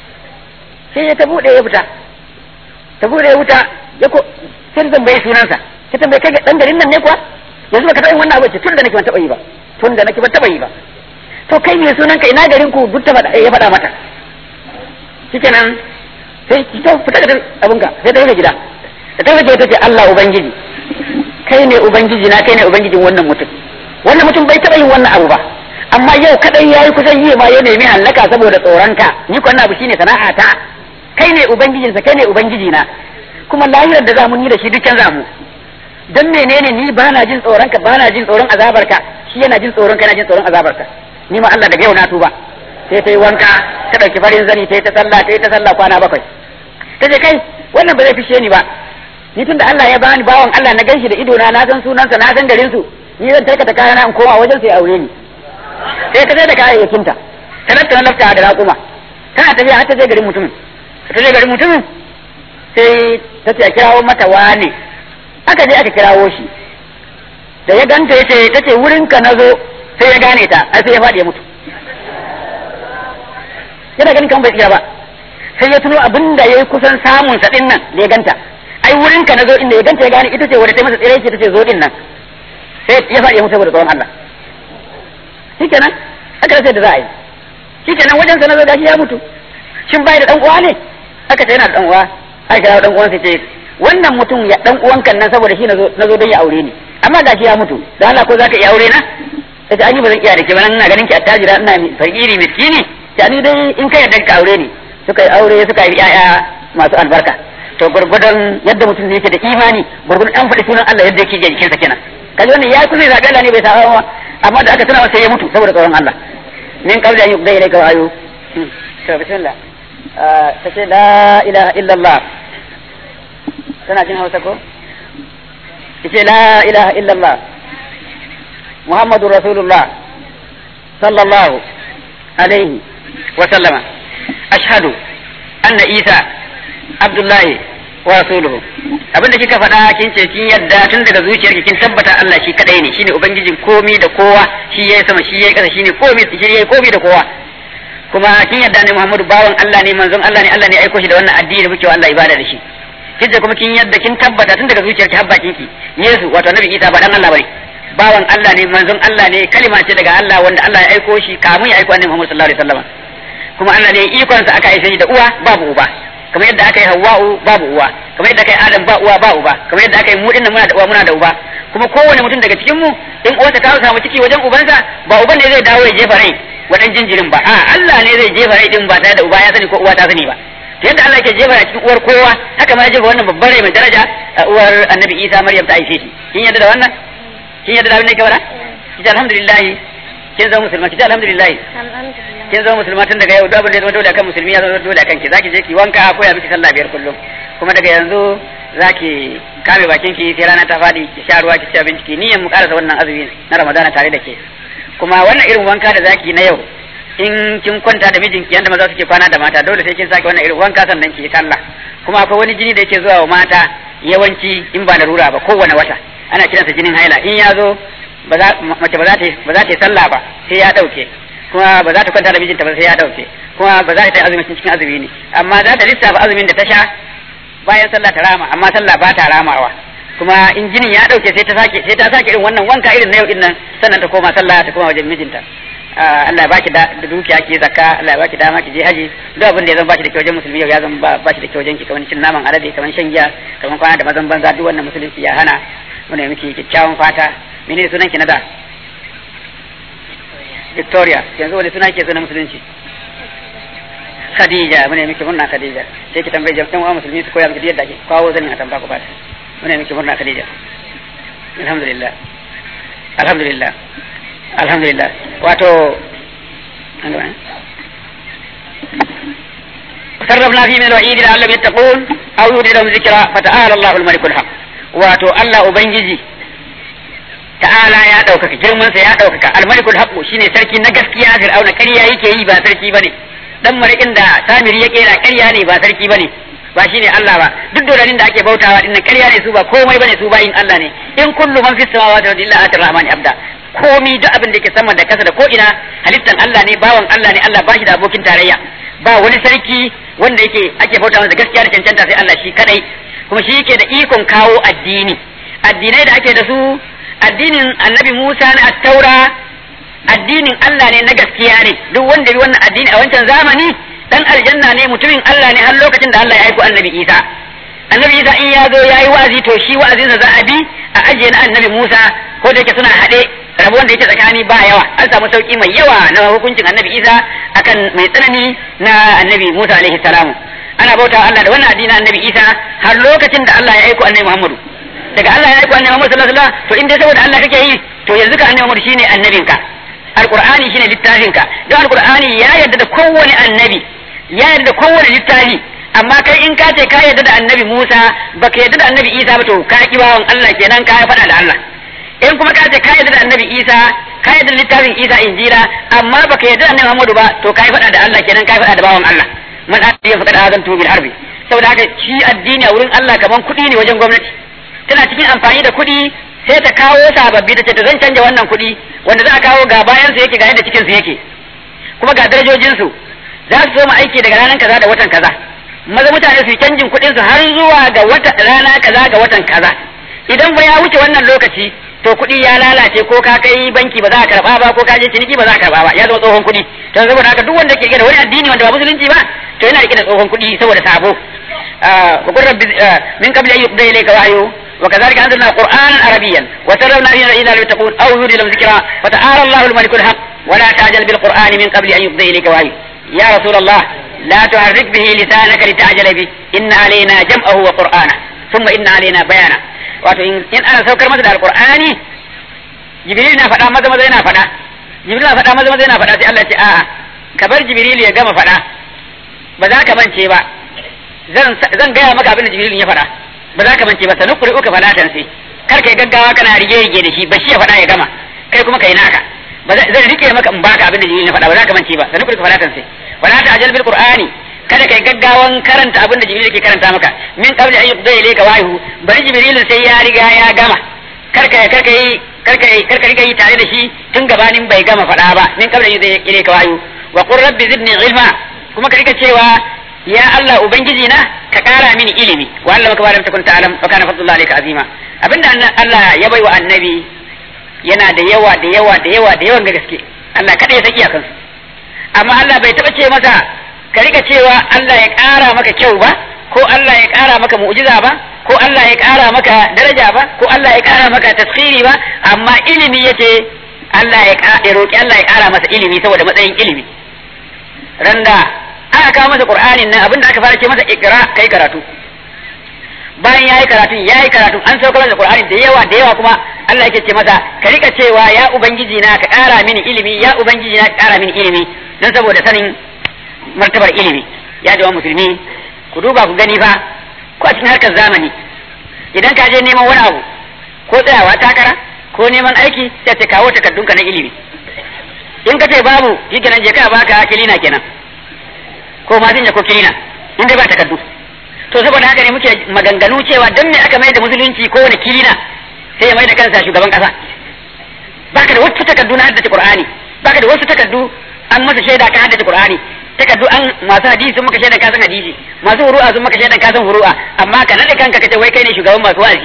sai ya ta buɗe ya fita ta buɗe ya wuta ya ko sai zan bai sunansa ta tambaye kai dan garin nan ne kuwa yanzu baka taɓa yin wannan abu ce tun da nake ban taɓa yi ba tun da nake ban taɓa yi ba to kai me sunan ka ina garin ku duk ta faɗa ya faɗa mata shikenan sai ki to fita da abinka sai ta yi gida da ta rage ta ce Allah ubangiji kai ne ubangiji na kai ne ubangijin wannan mutum wannan mutum bai taɓa yin wannan abu ba amma yau kadai yayi kusan yi ma ya nemi hallaka saboda tsoronka ni ko wannan abu shine sana'ata kai ne ubangijinsa kai ne ubangiji na kuma lahirar da zamu yi da shi dukkan zamu dan menene ni bana jin tsoronka bana jin tsoron azabarka shi yana jin tsoron ka yana jin tsoron azabarka ni ma Allah daga yau na tuba sai ta yi wanka ta ɗauki farin zani ta yi ta sallah ta yi ta sallah kwana bakwai ta ce kai wannan ba zai fishe ni ba ni tunda Allah ya bani bawan Allah na ganshi da ido na na san sunansa na san garin su ni zan tarkata kayana in koma wajen sai aure ni sai ta je da kayayyakin ta ta tattara lafta da raƙuma tana tafiya har ta je garin mutumin ta je garin mutumin sai ta ce a kirawo mata wane aka je aka kirawo shi da ya ganta ya ce ta ce wurin ka na zo sai ya gane ta ai sai ya faɗi ya mutu yana ganin kan bai tsira ba sai ya tuno abin da yayi kusan samun sa din nan da ya ganta ai wurin ka nazo inda ya ganta ya gane ita ce wadda ta masa tsire ce ta ce zo din nan sai ya faɗi ya mutu saboda tsoron Allah shikenan aka rasa da za a yi shikenan wajen sa nazo gashi ya mutu shin bai da dan uwa ne aka ce yana da dan uwa aka kira dan uwansa ce wannan mutum ya dan uwan kan nan saboda shi nazo nazo don ya aure ni amma gashi ya mutu dan Allah ko zaka iya aure na sai an yi ba zan iya da ke ba ina ganin ki attajira ina fakiri miskini ta ni dai in ka yarda ka aure ni suka yi aure suka yi yaya masu albarka to gurgudan yadda mutum yake da imani gurgudan an faɗi sunan Allah yadda yake ga jikinsa kenan kaji wannan ya kusa zaɓi Allah ne bai saba ba amma da aka tuna masa ya mutu saboda tsoron Allah min qabli an yuqda ilayka ayu to bismillah ta ce la ilaha illallah tana jin hausa ko ce la ilaha illallah muhammadu rasulullah sallallahu alaihi wa sallama ashhadu anna isa abdullahi wa rasuluhu abinda kika faɗa kin ce kin yadda tun daga zuciyarki kin tabbata Allah shi kadai ne shine ubangijin komi da kowa shi yayi sama shi yayi ƙasa shine komi shi yayi komi da kowa kuma kin yadda ne Muhammadu bawan Allah ne manzon Allah ne Allah ne aiko shi da wannan addini da muke wa Allah ibada da shi kinje kuma kin yadda kin tabbata tun daga zuciyarki har bakin ki Yesu wato Annabi Isa ba dan Allah bane bawan Allah ne manzon Allah ne kalima ce daga Allah wanda Allah ya aiko shi kamun ya aiko Annabi Muhammad sallallahu alaihi wasallam kuma Allah ne ikon sa aka aise shi da uwa babu uba kamar yadda aka yi Hawwa'u babu uwa kamar yadda aka yi Adam ba uwa ba uba kamar yadda aka yi mu dinnan muna da uwa muna da uba kuma kowane mutum daga cikin mu in uwarsa ta samu ciki wajen ubansa ba uban ne zai dawo ya jefa rai wadan jinjirin ba a Allah ne zai jefa rai din ba tare da uba ya sani ko uwa ta sani ba yadda Allah ke jefa cikin uwar kowa haka ma ya jefa wannan babbar rai mai daraja a uwar Annabi Isa Maryam ta aife shi kin yadda da wannan kin yadda da abin da ke fara ki alhamdulillah kin zama musulma ki alhamdulillah kin zama musulma tun daga yau duk abin da ya zama dole akan musulmi ya zama dole akan ki zaki je ki wanka ko ya miki sallah biyar kullum kuma daga yanzu zaki kame bakin ki sai rana ta fadi ki sha ruwa ki ci abinci ki niyyar mu karasa wannan azumi na Ramadana tare da ke kuma wannan irin wanka da zaki na yau in kin kwanta da mijinki yanda maza suke kwana da mata dole sai kin sake wannan irin wanka sannan ki yi sallah kuma akwai wani jini da yake zuwa wa mata yawanci in ba larura ba kowane wata ana kiransa jinin haila in ya zo mace ba za ta ba za ta yi sallah ba sai ya dauke kuma ba za ta kwanta da mijinta ba sai ya dauke kuma ba za ta yi azumin cikin azumi ne amma za ta lissafa azumin da ta sha bayan sallah ta rama amma sallah ba ta ramawa kuma in jinin ya dauke sai ta sake sai ta sake irin wannan wanka irin na yau din nan sannan ta koma sallah ta koma wajen mijinta Allah ya baki da dukiya ki zakka Allah ya baki dama ki je haji duk abin da ya zama baki da kyau wajen musulmi yau ya zama baki da kyau wajen ki kamar cin naman alade kamar shan giya kamar kwana da mazan banza duk wannan musulunci ya hana muna miki kyakkyawan fata menene sunan ki na da Victoria yanzu wani suna ke sunan musulunci Khadija muna miki murna Khadija sai ki tambaye jama'an uwa musulmi su koya miki yadda ake kawo zanin a tamba ku ba muna miki murna Khadija alhamdulillah alhamdulillah alhamdulillah wato sarrafna fi min al-wa'id la'allam yattaqun aw yuridum dhikra fata'ala Allahu al-malik al-haq wato Allah ubangiji ta'ala ya ɗaukaka girmansa ya ɗaukaka al-malikul haqq shine sarki na gaskiya fir'auna ƙarya yake yi ba sarki bane dan marikin da samiri ya kera ƙarya ne ba sarki bane ba shine Allah ba duk doranin da ake bautawa din ƙarya ne su ba komai bane su bayin Allah ne in kullu man fis samawati wal ardi illa atir rahmani abda komi duk abin da yake sama da kasa da ko ina halittan Allah ne bawan Allah ne Allah ba shi da abokin tarayya ba wani sarki wanda yake ake bauta masa gaskiya da cancanta sai Allah shi kadai kuma shi yake da ikon kawo addini addinai da ake da su addinin annabi Musa na attaura addinin Allah ne na gaskiya ne duk wanda bi wannan addini a wancan zamani dan aljanna ne mutumin Allah ne har lokacin da Allah ya aiko annabi Isa annabi Isa in ya zo ya yi wa'azi to shi wa'azinsa za a bi a ajiye na annabi Musa ko da yake suna haɗe rabuwan da yake tsakani ba yawa an samu sauki mai yawa na hukuncin annabi Isa akan mai tsanani na annabi Musa alaihi salamu ana bauta Allah da wannan addinin annabi Isa har lokacin da Allah ya aiko annabi Muhammadu daga Allah ya aiko annabi Muhammad sallallahu alaihi wasallam to in dai saboda Allah kake yi to yanzu ka annabi Muhammad shine annabinka alqur'ani shine littafinka don alqur'ani ya yarda da kowane annabi ya yarda da kowane littafi amma kai in ka ce ka yarda da annabi Musa baka yarda da annabi Isa ba to ka ki bawan Allah kenan ka faɗa da Allah in kuma ka ce ka yarda da annabi Isa ka yarda da littafin Isa injila amma baka yarda da annabi Muhammadu ba to ka faɗa da Allah kenan ka faɗa da bawan Allah man ya faɗa azantu bil harbi saboda haka shi addini a wurin Allah kaman kuɗi ne wajen gwamnati tana cikin amfani da kuɗi sai ta kawo sababbi ta ce ta zan canja wannan kuɗi wanda za a kawo ga bayan su yake ga yadda cikin su yake kuma ga darajojin su za su soma aiki daga ranar kaza da watan kaza maza mutane su yi canjin kuɗin su har zuwa ga wata rana kaza ga watan kaza idan ba ya wuce wannan lokaci to kuɗi ya lalace ko ka kai banki ba za a karɓa ba ko ka je ciniki ba za a karɓa ba ya zama tsohon kuɗi to saboda haka duk wanda ke da wani addini wanda ba musulunci ba to yana rike da tsohon kuɗi saboda sabo wa qur rabbi min qabli an yuqda ilayka wahyu wa kadhalika anzalna qur'anan arabiyyan wa sarrafna fihi ila littaqun aw yudi lam zikra fa ta'ala Allahu al-malik al-haq wa la ta'jal bil qur'ani min qabli an yuqda ilayka wahyu ya rasul Allah لا تحرك به لسانك لتعجل به إن علينا جمعه وقرآنه ثم إن علينا بيانه wato in ana saukar masa da alqur'ani jibril na faɗa maza maza yana faɗa jibril na faɗa maza maza yana faɗa sai Allah ce a'a ka bar jibril ya gama faɗa ba za ka mance ba zan zan gaya maka abin da jibril ya faɗa ba za ka mance ba sanu kuri uka falatan sai kar kai gaggawa kana rige rige da shi ba shi ya faɗa ya gama kai kuma kai naka ba zan rike maka in baka abin da jibril ya faɗa ba za ka mance ba sanu kuri uka falatan sai wala ta'jal bil qur'ani kada kai gaggawan karanta abin da jibril yake karanta maka min qabli an yuqda ilayka wahyu bari jibril sai ya riga ya gama karka karka yi karka yi karka riga yi tare da shi tun gabanin bai gama faɗa ba min qabli an yuqda ilayka wahyu wa qur rabbi zidni ilma kuma ka rika cewa ya Allah ubangiji na ka kara mini ilimi wa Allah maka baram takun ta'lam wa kana fadlullah alayka azima abinda Allah ya bai wa annabi yana da yawa da yawa da yawa da yawan gaske Allah kada ya saki akan amma Allah bai taba ce masa ka rika cewa Allah ya ƙara maka kyau ba ko Allah ya ƙara maka mu'jiza ba ko Allah ya ƙara maka daraja ba ko Allah ya ƙara maka taskhiri ba amma ilimi yace Allah ya ya roki Allah ya ƙara masa ilimi saboda matsayin ilimi randa aka kawo masa Qur'anin nan abinda aka fara ce masa ikra kai karatu bayan yayi karatu yayi karatu an sauka masa Qur'ani da yawa da yawa kuma Allah yake ce masa ka rika cewa ya ubangiji na ka ƙara mini ilimi ya ubangiji na ka ƙara mini ilimi dan saboda sanin martabar ilimi ya jawa musulmi ku duba ku gani fa ko a cikin harkar zamani idan ka je neman wani abu ko tsayawa takara ko neman aiki sai ta kawo takardunka na ilimi in ka ce babu shi kenan je ka baka kilina kenan ko masinja ko kilina in dai ba takardu to saboda haka ne muke maganganu cewa dan me aka mai da musulunci ko wani kilina sai ya mai da kansa shugaban kasa baka da wasu takardu na haddace qur'ani baka da wasu takardu an masa shaida ka haddace qur'ani takardu an masu hadisi sun maka shaidan ka san hadisi masu huru'a sun maka shaidan ka san huru'a amma ka nade kanka kace wai kai ne shugaban masu wa'azi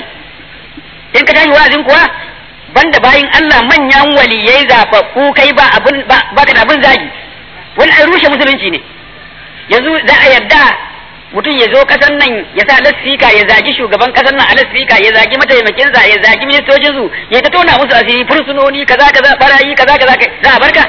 in ka tashi wa'azin kuwa banda bayin Allah manyan waliyai zababbu kai ba abun ba ka da abun zagi wani an rushe musulunci ne yanzu za a yarda mutum ya zo kasan nan ya sa lasfika ya zagi shugaban kasan nan a lasfika ya zagi mataimakinsa ya zagi ministocinsu ya ta tona musu asiri fursunoni kaza kaza barayi kaza kaza za a barka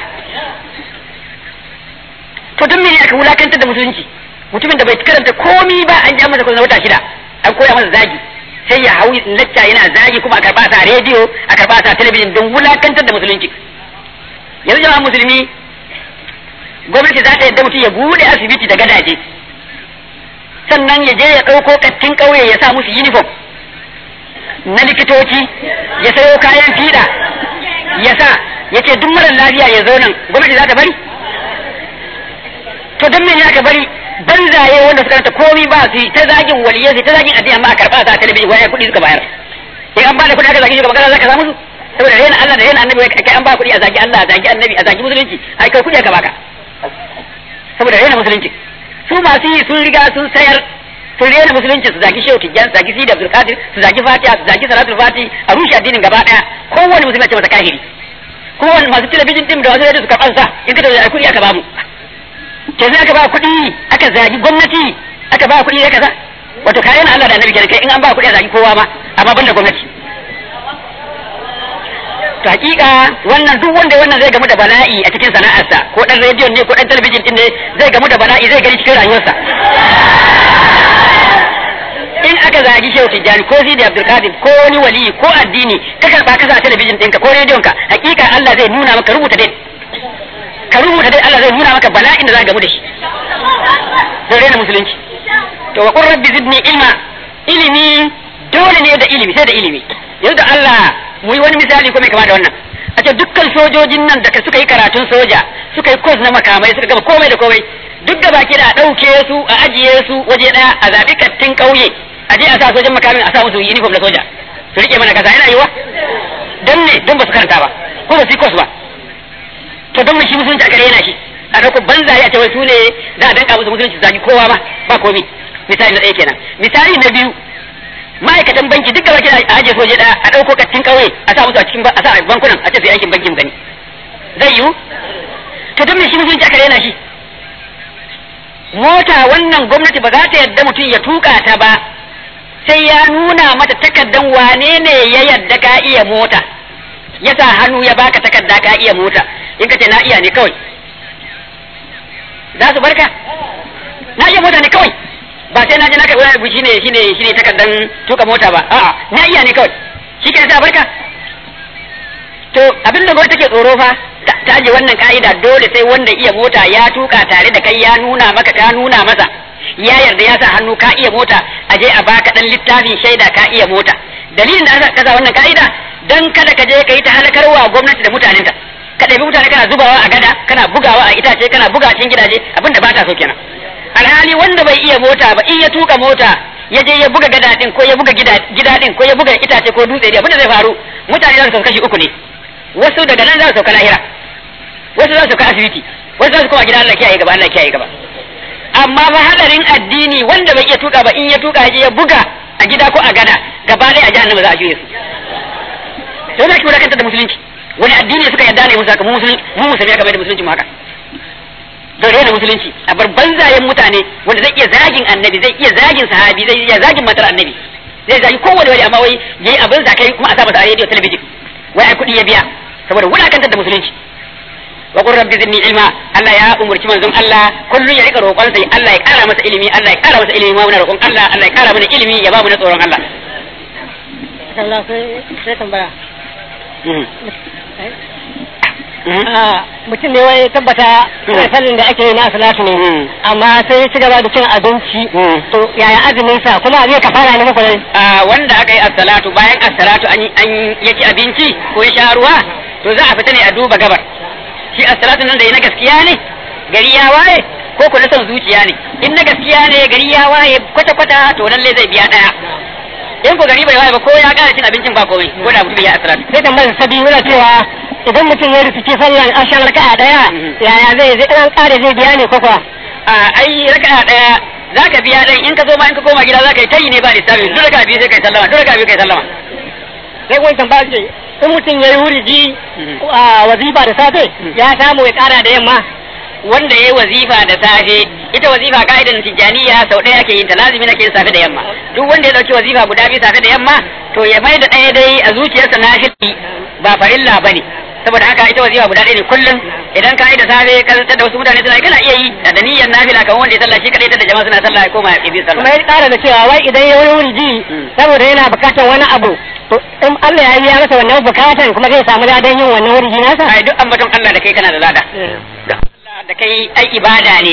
to don mene aka wulakantar da musulunci mutumin da bai karanta komi ba an ja masa kusan wata shida an koya masa zagi sai ya hau lacca yana zagi kuma a karba sa rediyo a karba sa talabijin don wulakantar da musulunci yanzu jama'a musulmi gwamnati za ta yadda mutum ya bude asibiti da gadaje sannan ya je ya ɗauko kattin ƙauye ya sa musu uniform na likitoci ya sayo kayan fiɗa ya sa ya ce duk marar lafiya ya zo nan gwamnati za ta bari to don mene aka bari banzaye wanda suka ranta komi ba su ta zagin waliyai su ta zagin addini amma a karɓa sa talabijin waya kuɗi suka bayar in an bada kuɗi aka zagi shugaban kasa zaka samu su saboda rena Allah da rena annabi kai an ba kuɗi a zagi Allah a zagi annabi a zagi musulunci ai kai kuɗi aka baka saboda rena musulunci su masu yi sun riga sun sayar sun rena musulunci su zagi shehu tijjan su zagi sidi abdul qadir su zagi fatiha su zagi salatul fati a rushe addinin gaba daya kowane musulmi ce masa kahiri kuma wani masu talabijin din da wasu rediyo su karɓan sa in ka tabbata kuɗi aka bamu ke sai aka ba kuɗi aka zagi gwamnati aka ba kuɗi ya kaza wato kayan Allah da annabi kenan kai in an ba kuɗi a zagi kowa ma amma banda gwamnati to hakika wannan duk wanda wannan zai gamu da bala'i a cikin sana'arsa ko dan rediyon ne ko dan talabijin din ne zai gamu da bala'i zai gani cikin rayuwarsa in aka zagi shehu tijjani ko sidi abdulkadir ko wani wali ko addini ka karba ka sa talabijin ɗinka ko rediyon ka hakika Allah zai nuna maka rubuta dai ka rubuta dai Allah zai nuna maka bala'in da za gamu da shi zai rena musulunci to wa qur rabbi zidni ilma ilimi dole ne da ilimi sai da ilimi yanzu da Allah mu yi wani misali ko mai kama da wannan a ce dukkan sojojin nan da suka yi karatun soja suka yi kos na makamai suka gama komai da komai duk da baki da a ɗauke su a ajiye su waje ɗaya a zaɓi kattin ƙauye a je a sa sojan makamin a sa musu uniform na soja su rike mana kasa yana yiwa don ne don ba su karanta ba ko ba su yi kos ba to don shi musulunci aka rena shi a ɗauko banzaye a ce wai su ne za a danka musu musulunci zagi kowa ma ba komi misali na ɗaya kenan misali na biyu ma'aikatan banki duk gaba kina aje soje ɗaya a ɗauko kattin ƙauye a sa musu a cikin a sa a bankunan a ce su yi aikin banki mu gani zai yiwu to don me shi musulunci aka rena shi mota wannan gwamnati ba za ta yadda mutum ya tuka ta ba sai ya nuna mata takardan wane ne ya yadda ka iya mota ya sa hannu ya baka takarda ka iya mota in ka ce na iya ne kawai za su barka na iya mota ne kawai ba sai na je na kai wani abu shine shine shine takardan tuka mota ba a'a na iya ne kawai shi ke sa barka to abin da gwamnati take tsoro fa ta aje wannan ka'ida dole sai wanda iya mota ya tuka tare da kai ya nuna maka ka nuna masa ya yarda ya sa hannu ka iya mota a je a baka dan littafin shaida ka iya mota dalilin da aka kasa wannan ka'ida dan kada ka je ka yi ta halakarwa gwamnati da mutanenta ka ɗabi mutane kana zubawa a gada kana bugawa a itace kana buga cikin gidaje abin da ba ta so kenan alhali wanda bai iya mota ba in ya tuka mota ya je ya buga gada din ko ya buga gida din ko ya buga itace ko dutse din abin da zai faru mutane za su kashi uku ne wasu daga nan za su sauka lahira wasu za su sauka asibiti wasu za su koma gida Allah kiyaye gaba Allah kiyaye gaba amma fa hadarin addini wanda bai iya tuka ba in ya tuka ya buga a gida ko a gada gaba ɗaya a jahannama za a juye su to na kiwata kanta da musulunci wani addini suka yarda ne musu haka mu musulmi mu musulmi aka bai da musulunci mu haka da rena musulunci a bar banzayen mutane wanda zai iya zagin annabi zai iya zagin sahabi zai iya zagin matar annabi zai zagi kowane wani amma wai yayi abin sa kai kuma a sa masa a rediyo talabijin wai ai kuɗi ya biya saboda wulakantar da musulunci wa qur rabbi zidni ilma Allah ya umurci manzon Allah kullun ya rika roƙon sai Allah ya ƙara masa ilimi Allah ya ƙara masa ilimi ma muna roƙon Allah Allah ya ƙara mana ilimi ya ba mu na tsoron Allah Allah sai sai tambaya mutum ne wai tabbata salin da ake yi na salatu ne amma sai ya ci gaba da cin abinci to yaya azumin sa kuma zai kafara ne muku ne wanda aka yi as-salatu bayan as-salatu an an ya ci abinci ko ya sha ruwa to za a fita ne a duba gabar shi as-salatu nan da yi na gaskiya ne gari ya waye ko ko na son zuciya ne in na gaskiya ne gari ya waye kwata kwata to lalle zai biya daya in ko gari bai waye ba ko ya ƙara cin abincin ba komai ko da mutum ya as-salatu sai tambayar sabi yana cewa idan mutum ya rufe sallan ashan raka'a daya yaya zai zai dan kare zai biya ne ko kuwa a ai raka'a daya zaka biya dan in ka zo ma in ka koma gida zaka yi tayi ne ba lissafi duk raka'a biyu sai kai sallama duk raka'a biyu kai sallama sai wani tambaya ce in mutum ya yi wuriji a wazifa da safe ya samu ya kara da yamma wanda ya yi wazifa da safe ita wazifa ka'idan tijjaniya sau ɗaya ake yin ta lazimi nake yin safe da yamma duk wanda ya dauki wazifa guda biyu safe da yamma to ya mai da ɗaya dai a zuciyarsa na shi ba farilla bane saboda haka ita wazifa guda ɗaya ne kullum idan ka yi da safe ka zantar da wasu mutane suna kana iya yi da niyyar nafila kamar wanda ya sallah shi kadai da jama'a suna sallah ya koma ya bi sallah kuma ya kara da cewa wai idan ya wani wuriji saboda yana bukatar wani abu to in Allah ya yi ya masa wannan bukatan kuma zai samu ladan yin wannan wuriji nasa ai duk ambaton Allah da kai kana da lada da kai ai ibada ne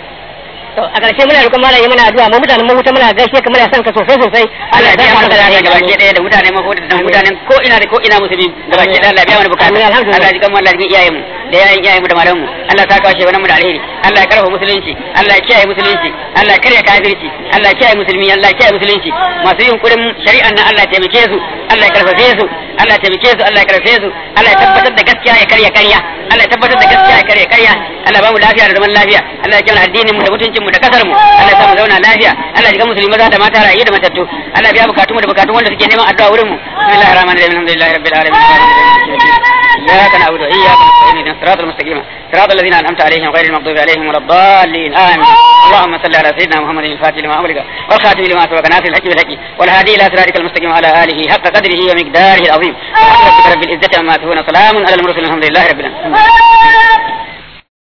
to a ƙarshe muna roƙon malami muna addu'a mu mutanen mu muna gaishe ka muna son ka sosai sosai Allah ya biya mana da gaba ke daya da mutane ma ko da mutanen ko ina da ko ina musulmi gaba ke daya Allah ya biya mana bukatu Amin, alhamdulillah. Allah ya jikan mu Allah ya jikan iyayen mu da yayin iyayen mu da malaman mu Allah ya saka washe wannan mu da alheri Allah ya karfa musulunci Allah ya kiyaye musulunci Allah ya karya kafirci Allah ya kiyaye musulmi Allah ya kiyaye musulunci masu yin kurin shari'an nan Allah ya taimake su Allah ya karfafe su Allah ya taimake su Allah ya karfafe su Allah ya tabbatar da gaskiya ya karya karya Allah ya tabbatar da gaskiya ya karya karya Allah ya ba mu lafiya da zaman lafiya Allah ya kiyaye addinin mu da mutuncin mu da kasar mu Allah ya sa mu zauna lafiya Allah ya jikan musulmi maza da mata rayu da matattu Allah ya biya bukatun mu da bukatun wanda suke neman addu'a wurin mu bismillahir rahmanir rahim alhamdulillahi rabbil alamin إياك نعبد وإياك نستعين اهدنا الصراط المستقيم صراط الذين أنعمت عليهم غير المغضوب عليهم ولا الضالين آمين اللهم صل على سيدنا محمد الفاتح لما أمرك والخاتم لما سبق ناصر الحق بالحق والهادي إلى صراطك المستقيم وعلى آله حق قدره ومقداره العظيم سبحان ربك رب العزة عما يصفون سلام على المرسلين الحمد لله رب العالمين